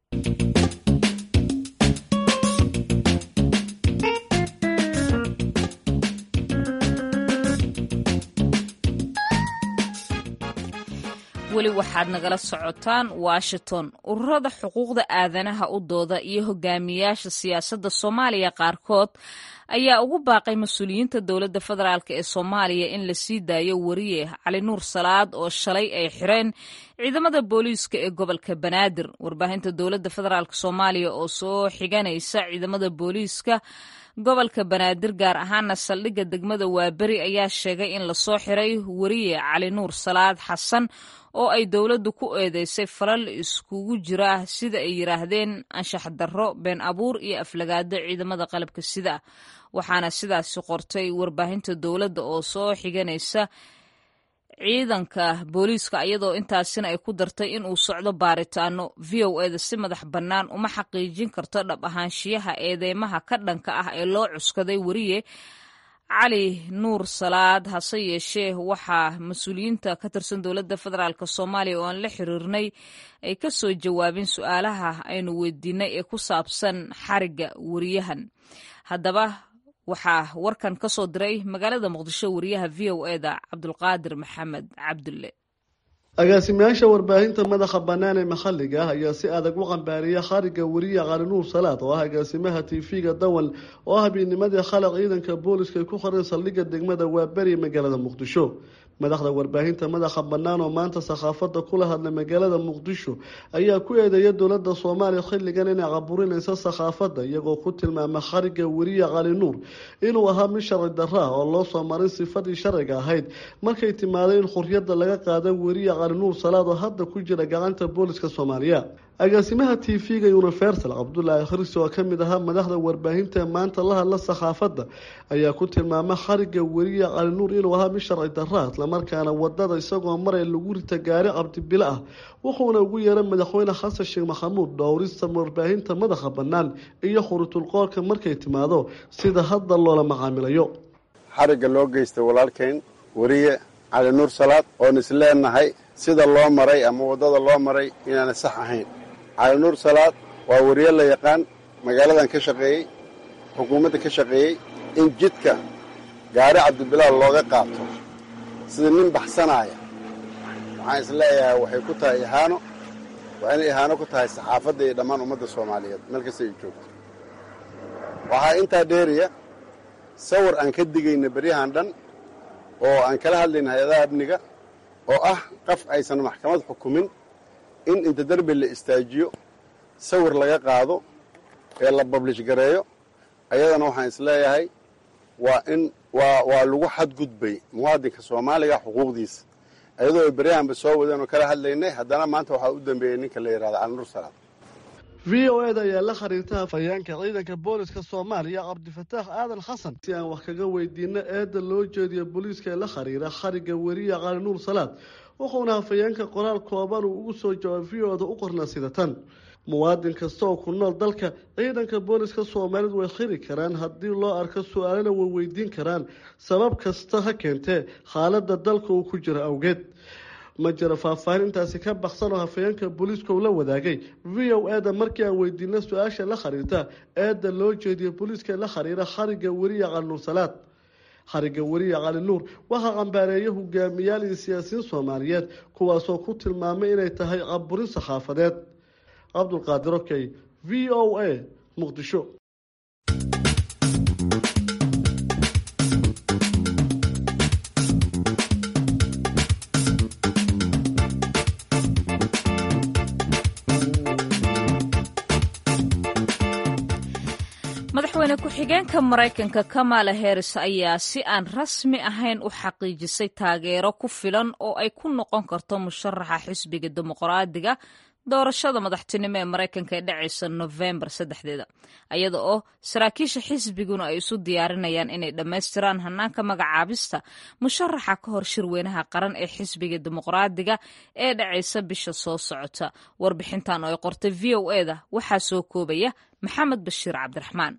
weli waxaad nagala socotaan washington ururada xuquuqda aadanaha u dooda iyo hogaamiyaasha siyaasadda soomaaliya qaarkood ayaa ugu baaqay mas-uuliyiinta dowladda federaalk ee soomaaliya in la sii daayo wariye cali nuur salaad oo shalay ay xireen ciidamada booliiska ee gobolka banaadir warbaahinta dowladda federaalk soomaaliya oo soo xiganaysa ciidamada booliiska gobolka banaadir gaar ahaana saldhigga degmada waaberi ayaa sheegay in lasoo xiray wariye cali nuur salaad xasan oo ay dowladdu ku eedeysay falal iskugu jira sida ay yidhaahdeen anshax darro been abuur iyo aflagaado ciidamada qalabka sida waxaana sidaasi qortay warbaahinta dowladda oo soo xiganaysa ciidanka booliiska iyadoo intaasina ay ku dartay in uu socdo baaritaano v o eda si madax bannaan uma xaqiijin karto dhab ahaanshiyaha eedeymaha ka dhanka ah ee loo cuskaday wariye cali nuur salaad hase yeeshee waxaa mas-uuliyiinta ka tirsan dowladda federaalk soomaaliya oo aan la xiriirnay ay ka soo jawaabeen su-aalaha aynu weydiinay ee ku saabsan xarigga wariyahan haddaba waxaa warkan ka soo diray magaalada muqdisho wariyaha v o eda cabdulqaadir maxamed cabdulle agaasimayaasha warbaahinta madaxa bannaan ee maxalliga ah ayaa si adag u qambaariya khariga wariye cali nuur salaad oo ah agaasimaha tv-ga dawal oo ah habeenimadii khalaq ciidanka booliska ay ku qoreen saldhigga degmada waaberi magaalada muqdisho madaxda warbaahinta madaxa bannaan oo maanta sakhaafadda kula hadlay magaalada muqdisho ayaa ku eedeeya dowladda soomaaliya xilligan inay caburinayso sakhaafadda iyagoo ku tilmaama khariga weriye cali nuur inuu ahaa mid sharci darro ah oo loo soo marin sifadii sharciga ahayd markay timaaday in xuryadda laga qaada weriye cali nuur salaad oo hadda ku jira gacanta booliska soomaaliya agaasimaha t v-ga universal cabdulaahi khirsi oo kamid ahaa madaxda warbaahinta ee maanta la hadla sakhaafadda ayaa ku tilmaama xariga weriya cali nuur inuu ahaa mid sharci darra islamarkaana wadada isagoo maray lagu rita gaari cabdibile ah wuxuuna ugu yeeray madaxweyne xasan sheekh maxamuud dhowrista warbaahinta madaxa bannaan iyo khurutulqoolka markay timaado sida hadda loola macaamilayo xarigga loo geystay walaalkayn weriye cali nuur salaad oon is leenahay sida loo maray ama waddada loo maray inaana sax ahayn cali nuur salaad waa weriye la yaqaan magaaladan ka shaqeeyey xukuumadda ka shaqeeyey in jidka gaari cabdibilaal looga qaato sida nin baxsanaaya waxaan is leeyahay waxay ku tahay ihaano waa inay ihaano ku tahay saxaafadda iyo dhammaan ummadda soomaaliyeed meel kasta ay joogto waxaa intaa dheeriya sawir aan ka digayna beryahan dhan oo aan kala hadlayna hay-adaha amniga oo ah qof aysan maxkamad xukumin in inta derbi la istaajiyo sawir laga qaado ee la bablish gareeyo ayadana waxaan is leeyahay waa in waa waa lagu xadgudbay muwaadinka soomaaliga xuquuqdiisa ayadoo ay beryahanba soo wadeen oo kala hadlaynay haddana maanta waxaa u dambeeyey ninka la yidhahda calinuur salaad v o eda ayaa la xiriirta hafayeenka ciidanka booliska soomaaliya cabdifataax aadan xasan si aan wax kaga weydiino eedda loo jeediyo booliiska ee la xiriira xariga weriya cali nuur salaad wuxuuna hafayeenka qoraal kooban uu ugu soo jawaab v o da u qorna sida tan muwaadin kasta oo ku nool dalka ciidanka booliska soomaalidu way xiri karaan haddii loo arko su-aalana way weydiin karaan sabab kasta ha keentee xaaladda dalka uu ku jiro awgeed ma jiro faahfaahin intaasi ka baxsan oo hafayeenka booliiska uu la wadaagay v o eda markii aan weydiina su-aasha la xiriirta eedda loo jeediyo booliiska la xiriira xariga weriya cali nuur salaad xariga weriya cali nuur waxaa cambaareeya hogaamiyaal iyo siyaasiyiin soomaaliyeed kuwaasoo ku tilmaamay inay tahay caburin saxaafadeed cabdulqaadir okey v o a muqdisho madaxweyne ku-xigeenka maraykanka kamala harris ayaa si aan rasmi ahayn u xaqiijisay taageero ku filan oo ay ku noqon karto musharaxa xisbiga dimuqraadiga doorashada madaxtinimo ee maraykanka ee dhacaysa nofembar saddexdeeda iyada oo saraakiisha xisbiguna ay isu diyaarinayaan inay dhammaystiraan hanaanka magacaabista musharaxa ka hor shirweynaha qaran ee xisbiga dimuqraadiga ee dhacaysa bisha soo socota warbixintan oo ay qortay v o eda waxaa soo koobaya maxamed bashiir cabdiraxmaan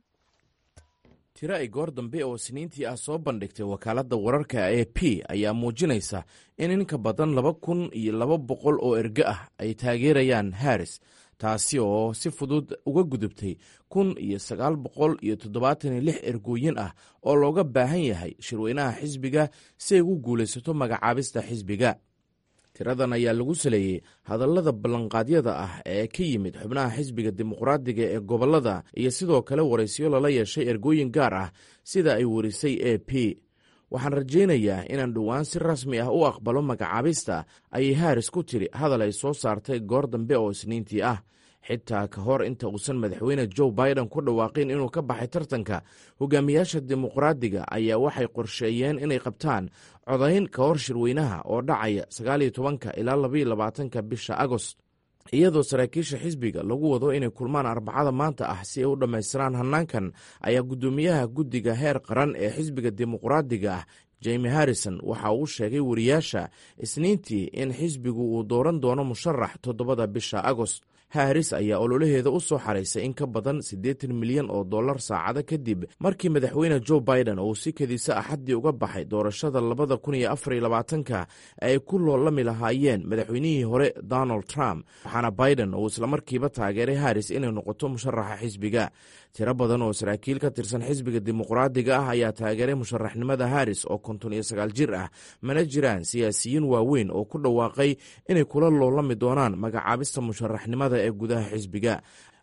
tiro ay goor dambe oo siniintii ah soo bandhigtay wakaaladda wararka a p ayaa muujinaysa in in ka badan laba kun iyo laba boqol oo erge ah ay taageerayaan haris taasi oo si fudud uga gudubtay kun iyo sagaal boqol iyo toddobaatan iyo lix ergooyin ah oo looga baahan yahay shirweynaha xisbiga si ay ugu guulaysato magacaabista xisbiga tiradan ayaa lagu saleeyey hadallada ballanqaadyada ah ee ka yimid xubnaha xisbiga dimuqraadiga ee gobollada iyo sidoo kale waraysyo lala yeeshay ergooyin gaar ah sida ay warisay a p waxaan rajaynayaa inaan dhowaan si rasmi ah u aqbalo magacaabista ayay haris ku tiri hadal ay soo saartay goor dambe oo isniintii ah xitaa ka hor inta uusan madaxweyne joe biden ku dhawaaqin inuu ka baxay tartanka hogaamiyaasha dimuqraadiga ayaa waxay qorsheeyeen inay qabtaan codayn ka hor shirweynaha oo dhacaya sagaaliyo tobanka ilaa labaiyo labaatanka bisha agost iyadoo saraakiisha xisbiga lagu wado inay kulmaan arbacada maanta ah si ay u dhammaystiraan hanaankan ayaa guddoomiyaha guddiga heer qaran ee xisbiga dimuqraadiga ah jemi harrison waxa uu sheegay wariyaasha isniintii in xisbigu uu dooran doono musharax toddobada bisha agost haris ayaa ololaheeda u soo xaraysay in ka badan siddeetan milyan oo dollar saacado kadib markii madaxweyne joe biden uu si kediisa axaddii uga baxay doorashada labada kun iyo afar iyo labaatanka ay ku loolami lahaayeen madaxweynihii hore donald trump waxaana biden uu islamarkiiba taageeray haris inay noqoto musharaxa xisbiga tiro badan oo saraakiil ka tirsan xisbiga dimuqraadiga ah ayaa taageeray musharaxnimada haris oo konton iyo sagaal jir ah mana jiraan siyaasiyiin waaweyn oo ku dhawaaqay inay kula loolami doonaan magacaabista musharaxnimada ee gudaha xisbiga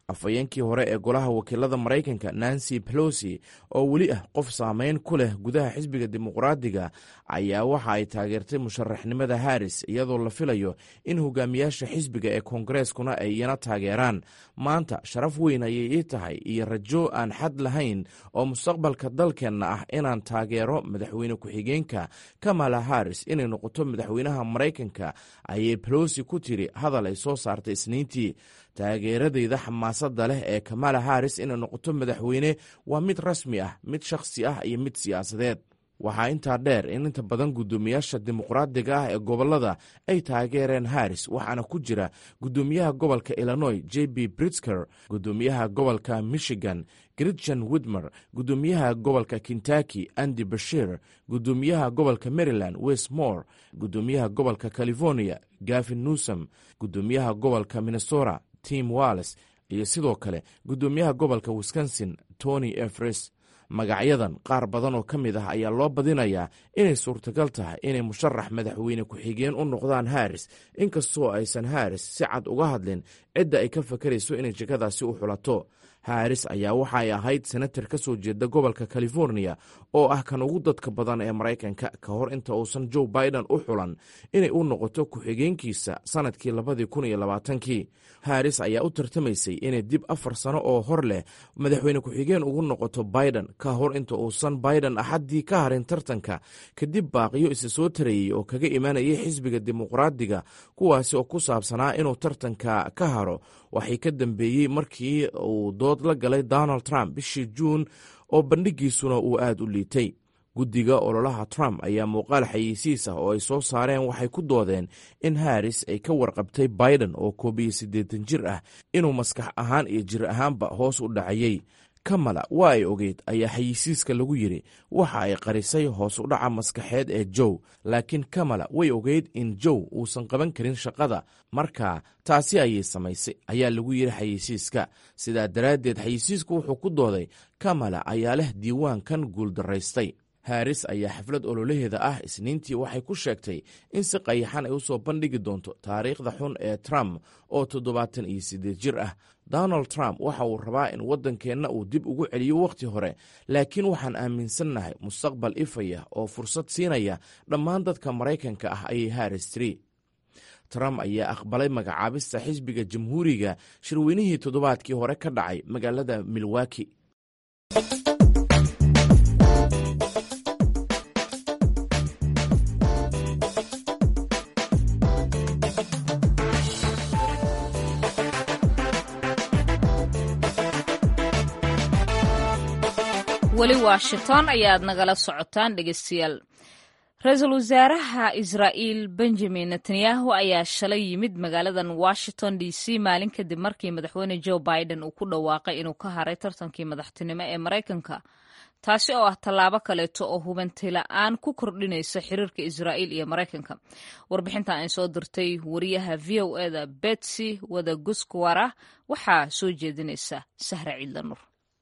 afhayeenkii hore ee golaha wakiilada maraykanka nancy pelosi oo weli ah qof saameyn ku leh gudaha xisbiga dimuqraadiga ayaa waxa ay taageertay musharaxnimada harris iyadoo la filayo in hogaamiyaasha xisbiga ee koongareskuna ay iyana taageeraan maanta sharaf weyn ayay ii tahay iyo rajo aan xad lahayn oo mustaqbalka dalkeenna ah inaan taageero madaxweyne ku-xigeenka kamala harris inay noqoto madaxweynaha maraykanka ayay pelosi ku tiri hadal ay soo saartay isniintii taageeradeyda xamaasadda leh ee kamala harris inay noqoto madaxweyne waa mid rasmi ah mid shakhsi ah iyo mid siyaasadeed waxaa intaa dheer in inta badan guddoomiyaasha dimuqraadiga ah ee gobolada ay taageereen harris waxaana ku jira guddoomiyaha gobolka illinois j b britzker guddoomiyaha gobolka michigan gritchen widmer guddoomiyaha gobolka kentucky andy bashir guddoomiyaha gobolka maryland westmore guddoomiyaha gobolka california gavin newsom guddoomiyaha gobolka minnesota tim walles iyo sidoo kale guddoomiyaha gobolka wisconsin tony efres magacyadan qaar badan oo ka mid ah ayaa loo badinayaa inay suurtagal tahay inay musharax madaxweyne ku-xigeen u noqdaan harris inkastoo aysan harris si cad uga hadlin cidda ay ka fakarayso inay jegadaasi u xulato harris ayaa waxa ay ahayd senatar ka soo jeeda gobolka california oo ah kan ugu dadka badan ee maraykanka ka hor inta uusan joe biden u xulan inay u noqoto ku-xigeenkiisa sanadkii labadii kun iyo labaatankii harris ayaa u tartamaysay inay dib afar sano oo hor leh madaxweyne ku-xigeen ugu noqoto biden ka hor inta uusan biden axaddii ka harin tartanka kadib baaqiyo isa soo tarayey oo kaga imaanayay xisbiga dimuqraadiga kuwaasi oo ku saabsanaa inuu tartanka ka haro waxay ka dambeeyey markii uu dood la galay donald trump bishii juun oo bandhigiisuna uu aada u liitay guddiga ololaha trump ayaa muuqaal xayeysiis ah oo ay soo saareen waxay ku doodeen in harris ay ka warqabtay biden oo koob iyo siddeetan jir ah inuu maskax ahaan iyo jir ahaanba hoos u dhacayey kamala waa ay ogeyd ayaa xayeysiiska lagu yidhi waxa ay qarisay hoos u dhaca maskaxeed ee jow laakiin kamala way ogeyd in jow uusan qaban karin shaqada markaa taasi ayay samaysay ayaa lagu yidhi xayeysiiska sidaa daraaddeed xayeysiisku wuxuu ku dooday kamala ayaa leh diiwaankan guuldaraystay harris ayaa xaflad ololaheeda ah isniintii waxay ku sheegtay in si qayaxan ay u soo bandhigi doonto taariikhda xun ee trump oo toddobaatan iyo siddeed jir ah donald trump waxa uu rabaa in waddankeenna uu dib ugu celiyo wakhti hore laakiin waxaan aaminsannahay mustaqbal ifaya oo fursad siinaya dhammaan dadka maraykanka ah ayay harris tiri trump ayaa aqbalay magacaabista xisbiga jamhuuriga shirweynihii toddobaadkii hore ka dhacay magaalada milwaki weli washington ayaad nagala socotaan dhegeystayaal ra-iisul wasaaraha israa'iil benjamin netanyahu ayaa shalay yimid magaaladan washington d c maalin kadib markii madaxweyne joe biden uu ku dhawaaqay inuu ka haray tartankii madaxtinimo ee maraykanka taasi oo ah tallaabo kaleeto oo hubanti la-aan ku kordhinaysa xiriirka israa'iil iyo maraykanka warbixintan ay soo dirtay wariyaha v o eda betsy wadaguskwara waxaa soo jeedinaysa sahra ciidlanur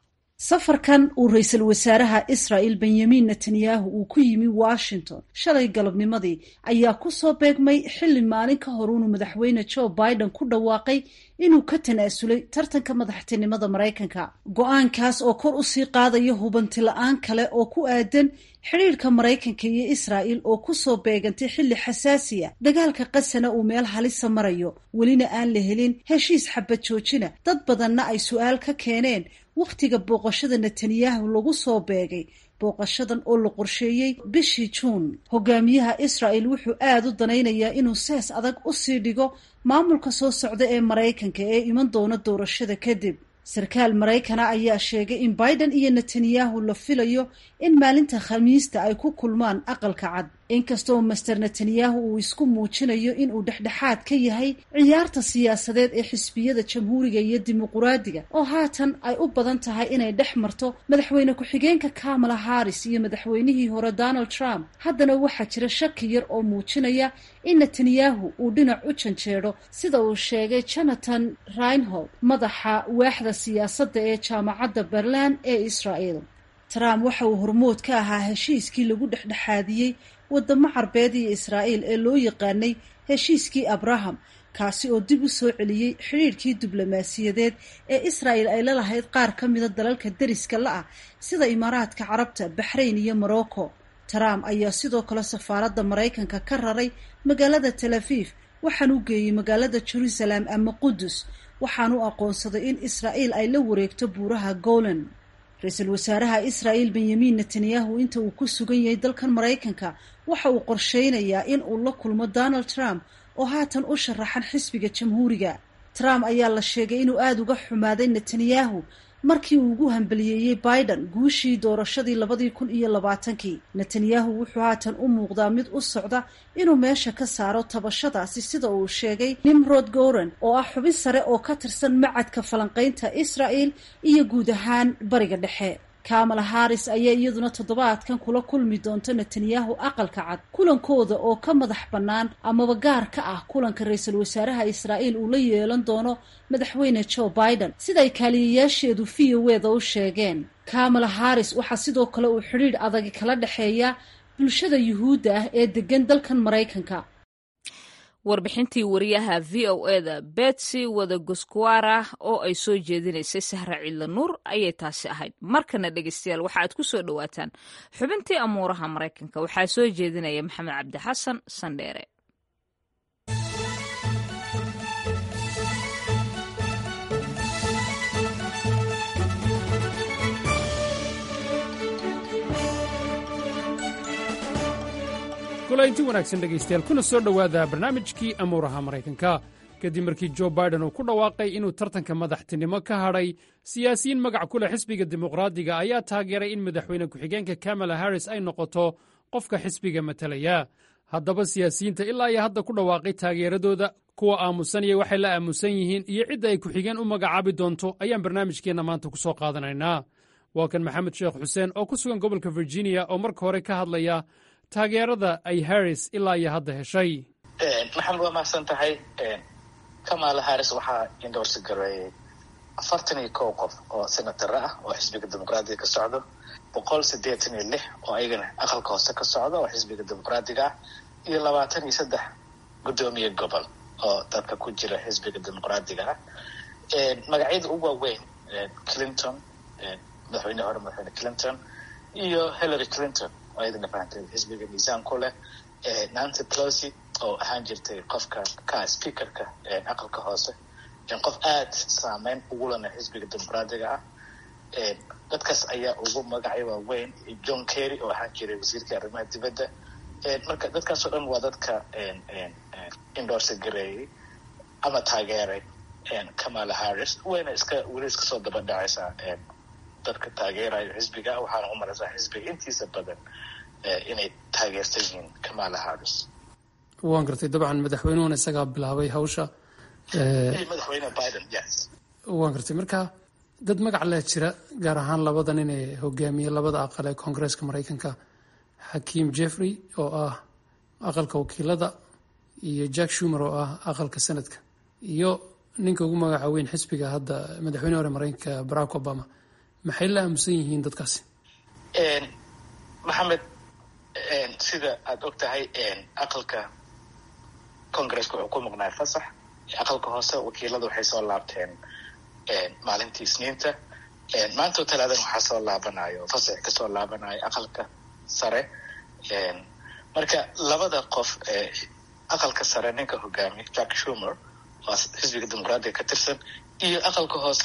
safarkan uu ra-iisul wasaaraha israa'il benyamin netanyahu uu ku yimi washington shalay galabnimadii ayaa ku soo beegmay xilli maalin ka hor inuu madaxweyne joe biden ku dhawaaqay inuu ka tanaasulay tartanka madaxtinimada maraykanka go-aankaas oo kor usii qaadaya hubanti la-aan kale oo ku aadan xidhiirka maraykanka iyo israa'il oo kusoo beegantay xilli xasaasiya dagaalka qasana uu meel halisa marayo welina aan la helin heshiis xabad joojina dad badanna ay su-aal ka keeneen wakhtiga booqashada netanyahu lagu soo beegay booqashadan oo la qorsheeyey bishii juun hogaamiyaha israa'il wuxuu aada u danaynayaa inuu sees adag u sii dhigo maamulka soo socda ee maraykanka ee iman doona doorashada kadib sarkaal maraykana ayaa sheegay in biden iyo netanyahu la filayo in maalinta khamiista ay ku kulmaan aqalka cad inkastoo master netanyahu uu isku muujinayo inuu dhexdhexaad ka yahay ciyaarta siyaasadeed ee xisbiyada jamhuuriga iyo dimuquraadiga oo haatan ay u badan tahay inay dhex marto madaxweyne ku-xigeenka kamala harris iyo madaxweynihii hore donald trump haddana waxaa jira shaki yar oo muujinaya in netanyahu uu dhinac u janjeedho sida uu sheegay jonathan reinhold madaxa waaxda siyaasadda ee jaamacadda berlan ee israa'el trump waxa uu hormood ka ahaa heshiiskii lagu dhexdhexaadiyey wadamo carbeed iyo israa'iil ee loo yaqaanay heshiiskii abraham kaasi oo dib u soo celiyey xidhiirkii diblomaasiyadeed ee israa'el ay la lahayd qaar ka mida dalalka deriska la-ah sida imaaraadka carabta baxrayn iyo morocco trump ayaa sidoo kale safaaradda maraykanka ka raray magaalada tel aviv waxaan u geeyey magaalada jerusalem ama qudus waxaan u aqoonsaday in israa'il ay la wareegto buuraha golan ra-iisul wasaaraha israa'il benyamin netanyahu inta uu ku sugan yahay dalkan maraykanka waxa uu qorsheynayaa in uu la kulmo donald trump oo haatan u sharaxan xisbiga jamhuuriga trump ayaa la sheegay inuu aada uga xumaaday netanyahu markii uu ugu hambaliyeeyey biden guushii doorashadii labadii kun iyo labaatankii netanyahu wuxuu haatan u muuqdaa mid u socda inuu meesha ka saaro tabashadaasi sida uu sheegay nimrod goran oo ah xubin sare oo ka tirsan macadka falanqaynta israa'el iyo guud ahaan bariga dhexe kamala harris ayaa iyaduna toddobaadkan kula kulmi doonta netanyahu aqalka cad kulankooda oo ka madax bannaan amaba gaar ka ah kulanka ra-iisul wasaaraha israa'il uu la yeelan doono madaxweyne joe biden siday kaaliyayaasheedu v o eda u sheegeen kamala harris waxaa sidoo kale uu xidhiidh adagi kala dhexeeya bulshada yuhuudda ah ee degan dalkan maraykanka warbixintii wariyaha v o eda betsy wadagoskwara oo ay soo jeedinaysay sahra ciidla nuur ayay taasi ahayd markana dhegeystayaal waxa aad ku soo dhowaataan xubintii amuuraha maraykanka waxaa soo jeedinaya maxamed cabdi xasan sandheere kulaynti wanaagsan dhegaystayaal kuna soo dhowaada barnaamijkii amuuraha maraykanka kadib markii jo baiden uu ku dhawaaqay inuu tartanka madaxtinimo ka hadhay siyaasiyiin magac ku leh xisbiga dimuqraadiga ayaa taageeray in madaxweyne ku-xigeenka kamala harris ay noqoto qofka xisbiga matalaya haddaba siyaasiyiinta ilaa iyo hadda ku dhawaaqay taageeradooda kuwa aamusanaya waxay la aamusan yihiin iyo cidda ay ku-xigeen u magacaabi doonto ayaan barnaamijkeenna maanta ku soo qaadanaynaa waa kan maxamed sheekh xuseen oo ku sugan gobolka virginia oo marka hore ka hadlaya taageerada ay harris ilaa iyo hadda heshay maxamed waa mahadsan tahay kamala harris waxaa indorsi gareeyey afartan iyo kow qof oo senatar ah oo xisbiga dimuqraadiga ka socdo boqol siddeetan iyo lix oo ayagana aqalka hoose ka socda oo xisbiga dimuqraadiga ah iyo labaatan iyo saddex guddoomiye gobol oo dadka ku jira xisbiga dimuqraadiga ah magacyada ugu waaweyn clinton madaxweyne hore madaxweyne clinton iyo hillary clinton oo ayadana fahantay xisbiga miisaan ku leh nancy closy oo ahaan jirtay qofka ka speakerka aqalka hoose qof aada saameyn ugu lena xisbiga dimuqraadiga ah dadkaas ayaa ugu magacyo waaweyn john kerry oo ahaan jiray wasiirka arrimaha dibadda marka dadkaas oo dhan waa dadka indorse gareeyey ama taageeray kamala harris wayna iska weli iska soo daba dhacaysaa dadka taageerayo xisbiga waxaana u maraysaa xisbiga intiisa badan inay taageersan yihiin kamala harris waan gartay dabcan madaxweynuhuna isagaa bilaabay hawsha madaxweyne biden yes waan gartay marka dad magac leh jira gaar ahaan labada nin ee hogaamiye labada aqal ee koongareeska maraykanka xakiim jeffrey oo ah aqalka wakiilada iyo jack shumer oo ah aqalka senadka iyo ninka ugu magaca weyn xisbiga hadda madaxweyne hore maraykanka barack obama maxay la aamusan yihiin dadkaasi maxamed sida aada og tahay aqalka congaresska wuxuu ku muqnaay fasax aqalka hoose wakiilada waxay soo laabteen maalintii isniinta maantao talaadan waxaa soo laabanayo fasax kasoo laabanayo aqalka sare marka labada qof aqalka sare ninka hogaamiye jack shumer oo xisbiga dimuqraadiga ka tirsan iyo aqalka hoose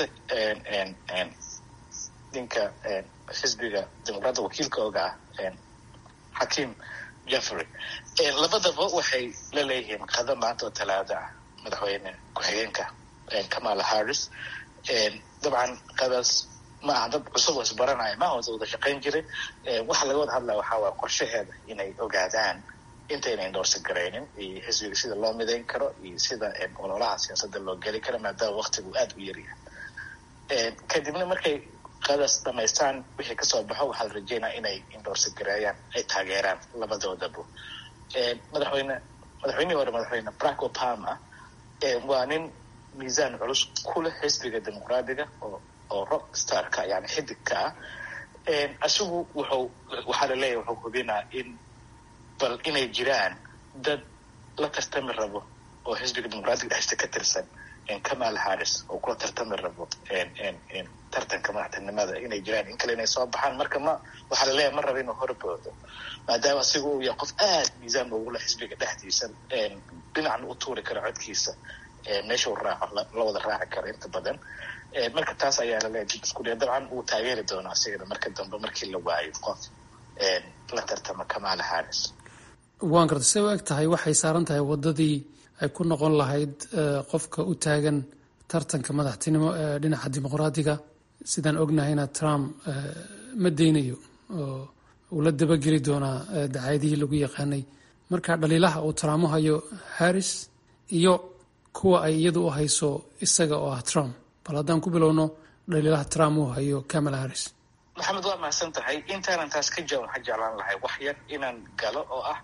ninka xisbiga dimuqraadiga wakiilka oga ah xakiim jeffrey labadaba waxay la leeyihiin qado maanta oo talaada ah madaxweyne ku-xigeenka kamala harris dabcan qadaas ma aha dad cusub oo isbaranaya ma wada wada shaqayn jiray waxa laga wada hadlaya waxaa waaya qorshaheeda inay ogaadaan intayna indhoorsi garaynin iyo xisbiga sida loo midayn karo iyo sida ololaha siyaasadda loo geli karo maadaama waktigu aada u yaryahay kadibna markay qadaas dhamaystaan wixii kasoo baxo waxaa la rajeynaya inay indhoorsi gareeyaan ay taageeraan labadoodaba madaxweyne madaxweynihii hore madaxweyne barack obama waa nin miisaan culus ku leh xisbiga dimuqraadiga oo oo rock starka yani xidigka ah isagu wuxuu waxaa laleeyahay wuxuu hubinaa in bal inay jiraan dad la tartami rabo oo xisbiga dimuqraadiga dhexdiisa ka tirsan kamal harris oo kula tartami rabo tartanka madaxtinimada inay jiraan in kale inay soo baxaan marka ma waxaa laleeyahay ma raba inuu horboodo maadaama asiga uu yahay qof aad miisaan ugula xisbiga dhexdiisa dhinacna u tuuri kara codkiisa meesha uu raaco la wada raaci karo inta badan marka taas ayaa laleeyahay dib isku dhiga dabcan uu taageeri doono asigana marka dambe markii la waayo qof la tartama kamala harris waan garta say u eg tahay waxay saaran tahay waddadii ay ku noqon lahayd qofka u taagan tartanka madaxtinimo ee dhinaca dimuqraadiga sidaan ognahayna trump ma deynayo oo uu la dabageli doonaa dacaydihii lagu yaqaanay marka dhaliilaha uu trump u hayo harris iyo kuwa ay iyadu u hayso isaga oo ah trump bal haddaan ku bilowno dhaliilaha trump uu hayo kamala harris maxamed waa mahadsan tahay intaanan taas ka jawan waxaan jeclaan lahay wax yar inaan galo oo ah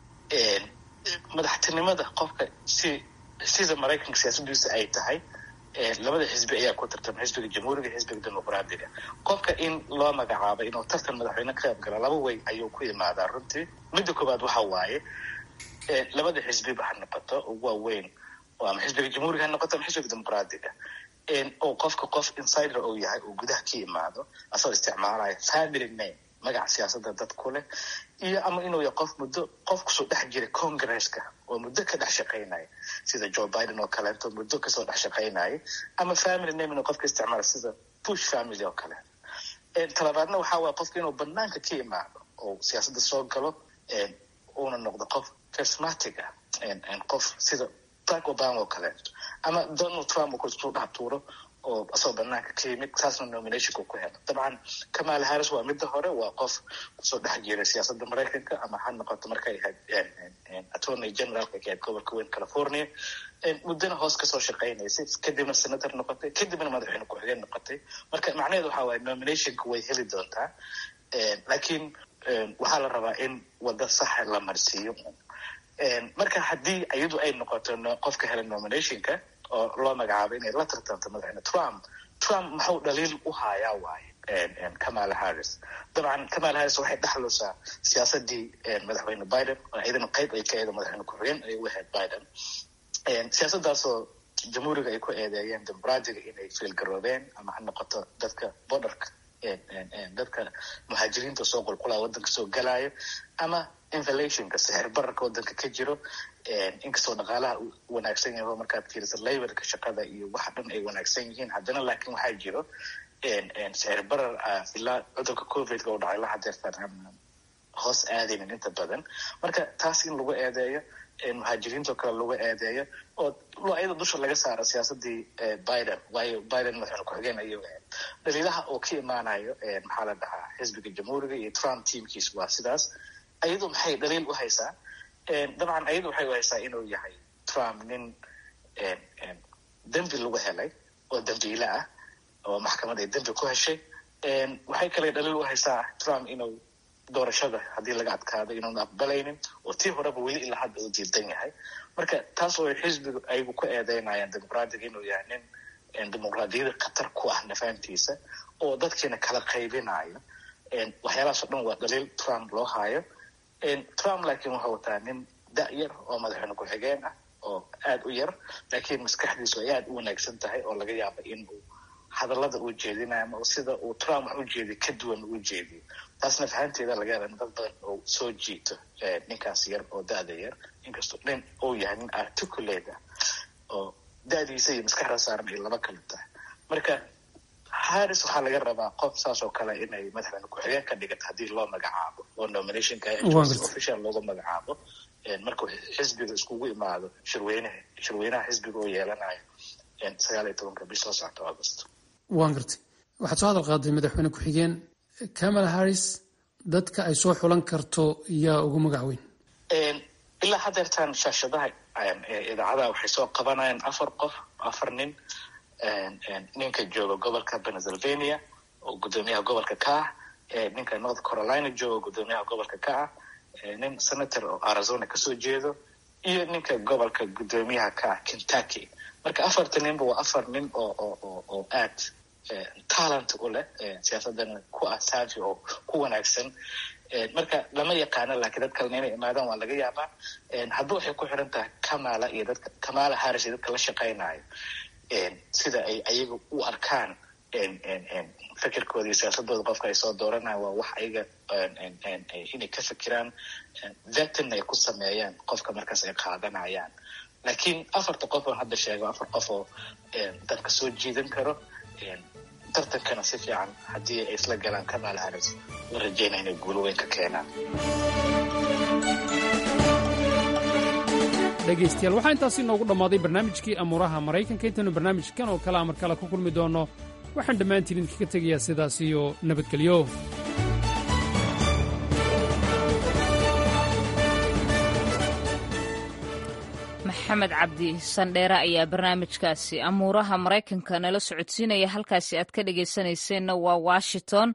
madaxtinimada qofka si sida maraykanka siyaasadiisa ay tahay labada xisbi ayaa ku tartama xisbiga jamhuuriga xisbiga dimuqraadiga qofka in loo magacaabo inuu tartan madaxweyne ka qayb galo laba way ayuu ku imaadaa runtii midda koowaad waxa waaye labada xisbiba ha noqoto waaweyn oo ama xisbiga jamhuuriga ha noqoto ama xisbiga dimuqraadiga oo qofka qof insider uu yahay uu gudaha ka imaado asagoo isticmaalaya family name magaca siyaasadda dad ku leh iyo ama inuu yahay qof muddo qof kusoo dhex jiray congresska oo muddo ka dhex shaqaynaya sida joe biden oo kaleeto muddo kasoo dhex shaqaynaya ama family name inuu qofka isticmaala sida bush family oo kale talabaadna waxaa waaya qofka inuu banaanka ka imaado oo siyaasadda soo galo uuna noqdo qof charismatic ah qof sida barack obama oo kaleeto ama donald trump oo kusoo dhex tuuro oo asagoo banaanka ka yimid saasna nominationka ku helo dabcan kamala harris waa midda hore waa qof kusoo dhex jiray siyaasadda maraykanka ama ha noqoto markay ahayd attorney generalka ka ahayd gobolka weyn california muddana hoos kasoo shaqaynaysay kadibna senator noqotay kadibna madaxweyne ku-xigeen noqotay marka macnaheedu waxaa waaye nominationka way heli doontaa laakiin waxaa la rabaa in waddo saxa la marsiiyo marka haddii iyadu ay noqoto qofka hela nominationka oo loo magacaabo inay la tartanto madaxweyne trump trump maxuu dhaliil u hayaa waaye kamala harris dabcan kamala harris waxay dhexlusaa siyaasadii madaxweyne biden oo iyadana qayb ay ka eedo madaxweyne ku-xigeen ay u ahayd biden siyaasadaasoo jamhuuriga ay ku eedeeyeen dimuqraadiga inay fiilgaroobeen ama ha noqoto dadka borderka dadka muhaajiriinta soo qulqulaya waddanka soo galaayo ama inflationka sixir bararka waddanka ka jiro inkastoo dhaqaalaha wanaagsan yaho markaad fiiriso laborka shaqada iyo waxa dhan ay wanaagsan yihiin haddana laakiin waxaa jiro sixir barar ilaa cudurka covidka u dhacay la hadeertaan hoos aadaynin inta badan marka taas in lagu eedeeyo muhaajiriintoo kale lagu eedeeyo oo ayada dusha laga saaro siyaasadii biden waayo biden madaxweyne ku-xigeen ayuu ahayd dhaliilaha oo ka imaanayo maxaa la dhahaa xisbiga jamhuuriga iyo trump teamkiis waa sidaas ayadu maxay dhaliil u haysaa dabcan ayadu waxay u haysaa inuu yahay trump nin dembi lagu helay oo dembiile ah oo maxkamad ay dembi ku heshay waxay kale dhaliil u haysaa trump inuu doorashada haddii laga adkaado inuuna aqbalaynin oo tii horeba weli ilaa hadda u diidan yahay marka taas oo xisbigu ayagu ku eedeynayaan dimuqraadiga inuu yahay nin dimuqraadiyada khatar ku ah nafaantiisa oo dadkiina kala qaybinayo waxyaalahaas o dhan waa dhaliil trump loo haayo trump laakiin wuxuu wataa nin da- yar oo madaxweyne ku-xigeen ah oo aada u yar laakiin maskaxdiisu ay aada u wanaagsan tahay oo laga yaaba in uu hadallada uu jeedinayo ama sida uu trump wax u jeediyo ka duwan u jeediyo taasna fahanteeda laga yaaba in dad badan oo soo jiito ninkaas yar oo da-da yar inkastoo nin uu yahay nin articulate ah oo da-diisa iyo maskaxda saaran ay laba kala tahay marka harris waxaa laga rabaa qof saas oo kale inay madaxweyne ku-xigeen ka dhigato haddii loo magacaabo oo nominationka official loogu magacaabo markuu xisbiga iskugu imaado shirweynaha shirweynaha xisbiga oo yeelanayo sagaal iyo tobanka bish soo socota august waan gartay waxaad soo hadal qaaday madaxweyne ku-xigeen kamala harris dadka ay soo xulan karto yaa ugu magac weyn ilaa hadeertaan shaashadaha idaacadaha waxay soo qabanayaan afar qof afar nin ninka jooga gobolka pennsylvania oo guddoomiyaha gobolka ka ah ninka north carolina jooga guddoomiyaha gobolka ka ah nin senator oo arizona kasoo jeedo iyo ninka gobolka guddoomiyaha ka ah kentucky marka afarta ninba waa afar nin oo oo oo aad talent u leh siyaasadana ku ah saafi oo ku wanaagsan marka lama yaqaano laakiin dad kalena inay imaadaan waa laga yaabaa hadba waxay ku xiran tahay kamala iyo dadka kamala harris iyo dadka la shaqaynayo sida ay ayaga u arkaan fikirkooda iyo siyaasadooda qofka ay soo dooranayan waa wax ayaga inay ka fikiraan vetin ay ku sameeyaan qofka markaas ay qaadanayaan laakiin afarta qof oon hadda sheego afar qof oo dadka soo jiidan karo tartankana si fiican haddii ay isla galaan kamal haris la rajeynaya inay guulo weyn ka keenaan dhegaystayaal waxaa intaasi inoogu dhammaaday barnaamijkii amuuraha maraykanka intaynu barnaamijkan oo kale amar kale ku kulmi doonno waxaan dhammaantiin idinkaga tegayaa sidaas iyo nabadgelyo maxamed cabdi sandheere ayaa barnaamijkaasi amuuraha maraykanka nala socodsiinaya halkaasi aad ka dhegaysanayseena waa washington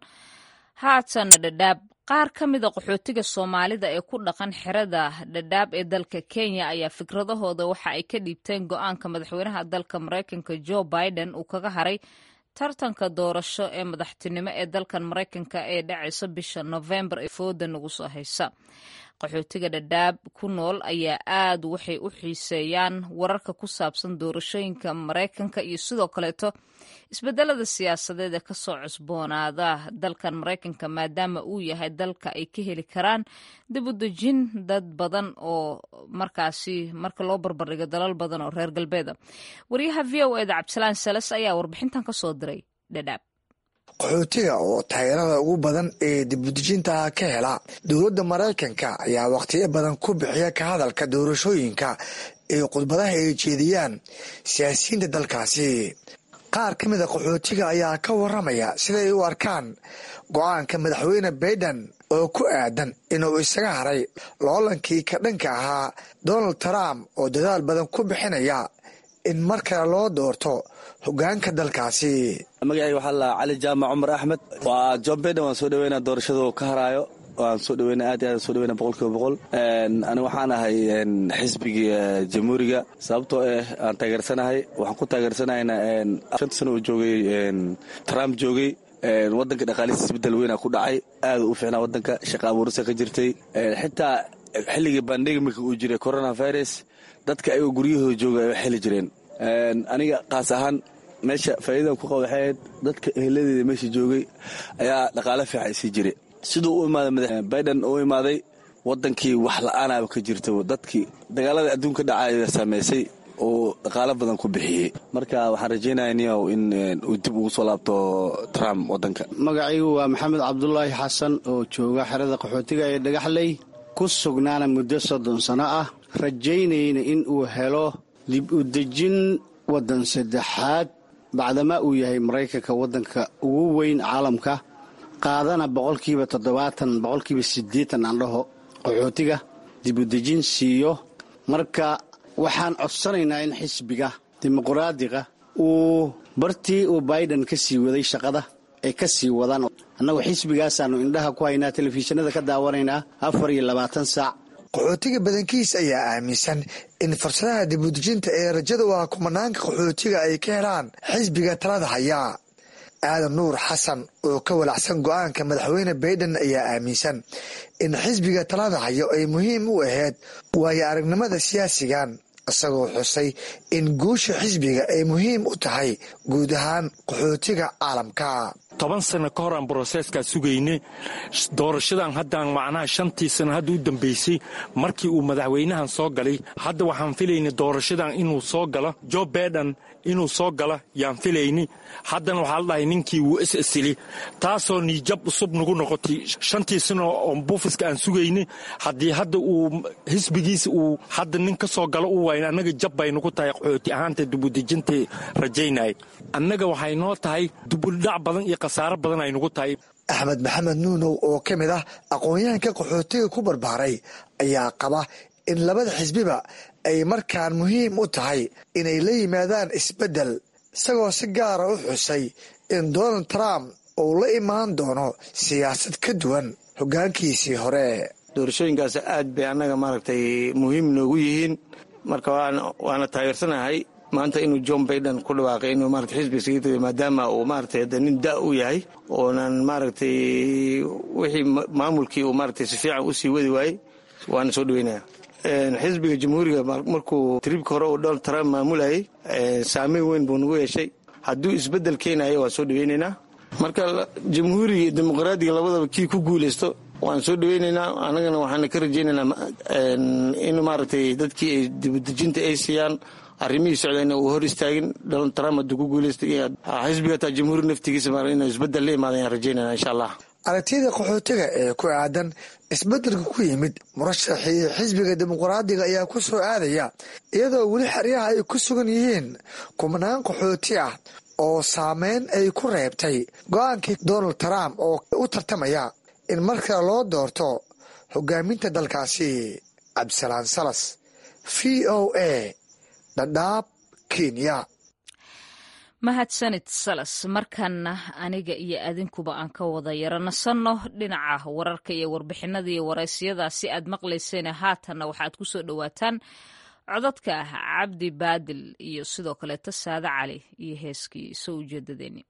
haatana dhadhaab qaar ka mida qaxootiga soomaalida ee ku dhaqan xerada dhadhaab ee dalka kenya ayaa fikradahooda waxa ay ka dhiibteen go-aanka madaxweynaha dalka maraykanka joe biden uu kaga haray tartanka doorasho ee madaxtinimo ee dalkan maraykanka ee dhacaysa bisha novembar ee fooda nagu soo haysa qaxootiga dhadhaab ku nool ayaa aad waxay u xiiseeyaan wararka ku saabsan doorashooyinka maraykanka iyo sidoo kaleeto isbedelada siyaasadeed ee kasoo cusboonaada dalkan maraykanka maadaama uu yahay dalka ay ka heli karaan dib u dejin dad badan oo markaasi marka loo barbardhigo dalal badan oo reer galbeeda wariyaha v o eda cabdisalaan sales ayaa warbixintan kasoo diray dhadhaab qaxootiga oo taageerada ugu badan ee dibudejinta ka hela dowladda maraykanka ayaa wakhtiyo badan ku bixiya ka hadalka doorashooyinka ee khudbadaha ay jeediyaan siyaasiyiinta dalkaasi qaar ka mida qaxootiga ayaa ka waramaya siday u arkaan go-aanka madaxweyne baiden oo ku aadan inuu isaga haray loolankii ka dhanka ahaa donald trump oo dadaal badan ku bixinaya in mar kale loo doorto hogaanka dalkaasi magacayga waxaa la cali jaamac cumar axmed waa john baiden waan soo dhaweynaa doorashadu ka haraayo waan soo dhaweyna aad aad soo dhaweyna boqol kiiba boqol aniga waxaan ahay xisbigii jamhuuriga sababtoo ah aan taageersanahay waxaan ku taageersanahayna shanta sano uu joogay trump joogay wadanka dhaqaalihiis isbedel weyna ku dhacay aad u fiicnaa wadanka shaqa abuurisa ka jirtay xitaa xilligii bandemika uu jiray coronavirus dadka ayagoo guryahooda jooga ay xeli jireen aniga kaas ahaan meesha faa'iidadan ku qaba waxay ahayd dadka eheladeeda meesha joogay ayaa dhaqaale fiican isii jiray siduu u imaaday biden u imaaday wadankii wax la-aanaaba ka jirta dadkii dagaalada adduunka dhacaya saameysay oo dhaqaalo badan ku bixiyey marka waxaan rajaynaya niyow in uu dib ugu soo laabto trump wadanka magacaygu waa maxamed cabdulaahi xasan oo jooga xerada qaxootiga ee dhagaxley ku sugnaana muddo soddon sano ah rajaynayna in uu helo dib u dejin waddan saddexaad bacdamaa uu yahay maraykanka waddanka ugu weyn caalamka qaadana boqolkiiba toddobaatan boqolkiiba siddeetan aan dhaho qaxootiga dib u dejin siiyo marka waxaan codsanaynaa in xisbiga dimuqraadiga uu bartii uu biden ka sii waday shaqada ay ka sii wadaan annagu xisbigaasaannu indhaha ku haynaa telefishinada ka daawanaynaa afar iyo labaatan saac qaxootiga badankiis ayaa aaminsan in fursadaha dibudejinta ee rajada waa kumanaanka qaxootiga ay ka helaan xisbiga talada hayaa aadan nuur xasan oo ka walacsan go-aanka madaxweyne baiden ayaa aaminsan in xisbiga talada hayo ay muhiim u ahayd waayo aragnimada siyaasigan isagoo xusay in guusha xisbiga ay muhiim u tahay guud ahaan qaxootiga caalamka toban sano ka hor aan broseeskaa sugayne doorashadan haddaan macnaha shantii sano hadda u dambaysay markii uu madaxweynahan soo galay hadda waxaan filayna doorashadan inuu soo galo jo baiden inuu soo galo yaan filayni haddana waxaa la dhahay ninkii wuu is isili taasoo niijab cusub nagu noqotay shantii sano oo buufiska aan sugayne haddii hadda uu xisbigiisa uu hadda nin ka soo galo u wayn annaga jab bay nagu tahay qaxooti ahaanta dibudejinta rajaynay annaga waxay noo tahay dubuldhac badan iyo khasaaro badan ay nagu tahay axmed maxamed nuunow oo ka mid ah aqoon-yahanka qaxootiga ku barbaaray ayaa qaba in labada xisbiba ay markaan muhiim u tahay inay la yimaadaan isbeddel isagoo si gaara u xusay in donald trump uu la imaan doono siyaasad ka duwan hoggaankiisii hore doorashooyinkaas aad bay annaga maaragtay muhiim noogu yihiin marka waana taageersanahay maanta inuu john baiden ku dhawaaqay inuu maarata xisbiga secretary maadaama uu maaragtay hadda nin da u yahay oonan maaragtay wixii maamulkii uu maaragtay si fiican usii wadi waayey waana soo dhaweynaya xisbiga jamhuuriga markuu tribka hore uu donald trump maamulayay saameyn weyn buu nagu yeeshay hadduu isbeddel keenayo waan soo dhaweynaynaa marka jamhuuriga iyo dimuqraadiga labadaba kii ku guulaysto waan soo dhaweynaynaa annagana waxaana ka rajaynaynaa in maaragtay dadkii ay dibadejinta ay siiyaan arrimihii socdayna uu hor istaagin donald trump hadduu ku guulaysto xisbiga taa jamhuuri naftigiisa inuu isbeddel la imaada ayaan rajaynayna insha allah aragtiyada qaxootiga ee ku aadan isbeddelka ku yimid murashaxii xisbiga dimuqraadiga ayaa ku soo aadaya iyadoo weli xeryaha ay ku sugan yihiin kubnaan qaxooti ah oo saameyn ay ku reebtay go-aankii donald trump oo u tartamaya in mar kale loo doorto hogaaminta dalkaasi cabdisalaan salas v o a dhadhaab kenya mahadsanid salas markanna aniga iyo adinkuba aan ka wada yaranasanno dhinaca wararka iyo warbixinada iyo waraysyadaasi aad maqlayseen haatanna waxaad ku soo dhowaataan codadka ah cabdi baadil iyo sidoo kaleeto saade cali iyo heeskii soo ujeedadeeni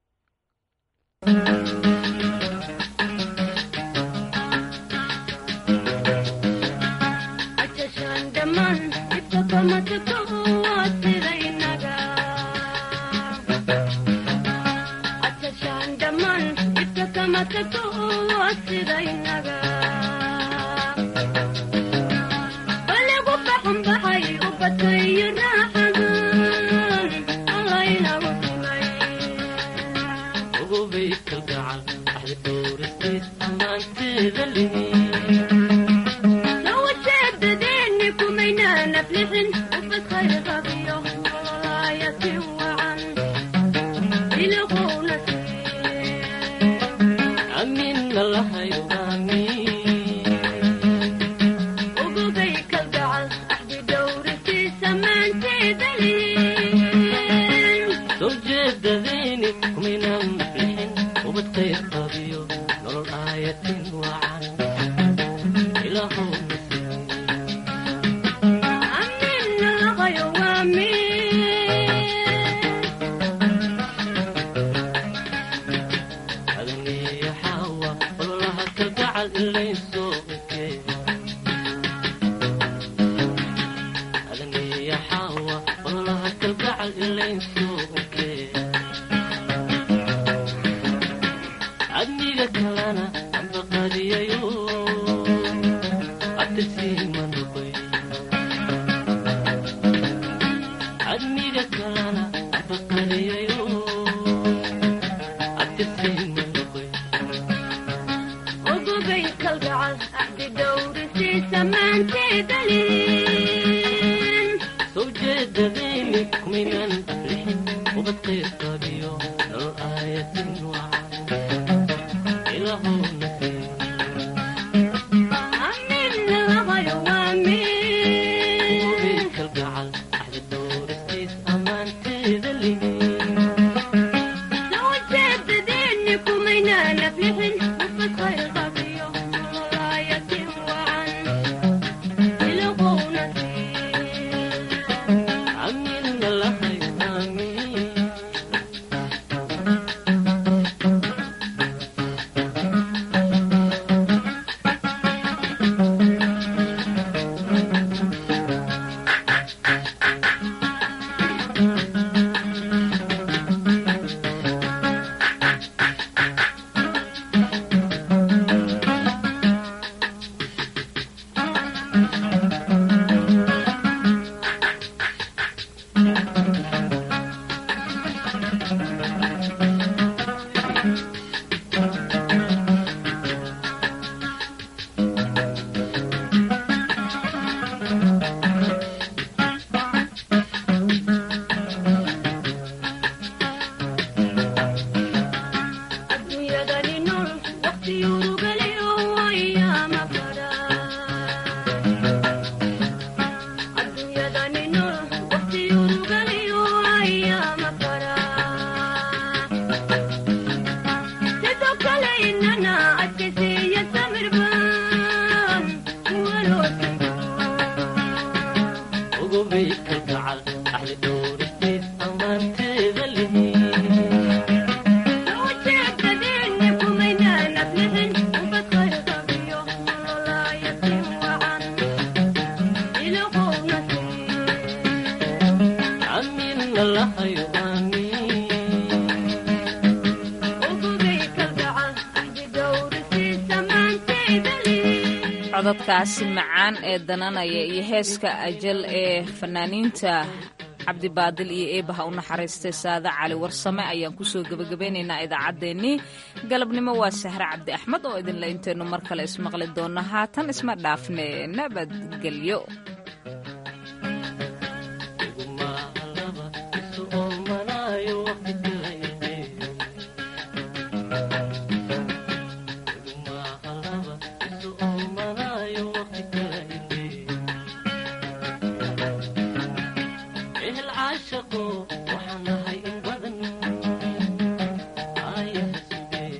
codadkaasi macaan ee dananaya iyo heeska ajal ee fanaaniinta cabdibaadil iyo eebaha u naxariistay saade cali warsame ayaan kusoo gebagabeynaynaa idaacaddeenii galabnimo waa sahre cabdi axmed oo idinla intaynu mar kale ismaqli doonno haatan isma dhaafne nabadgelyo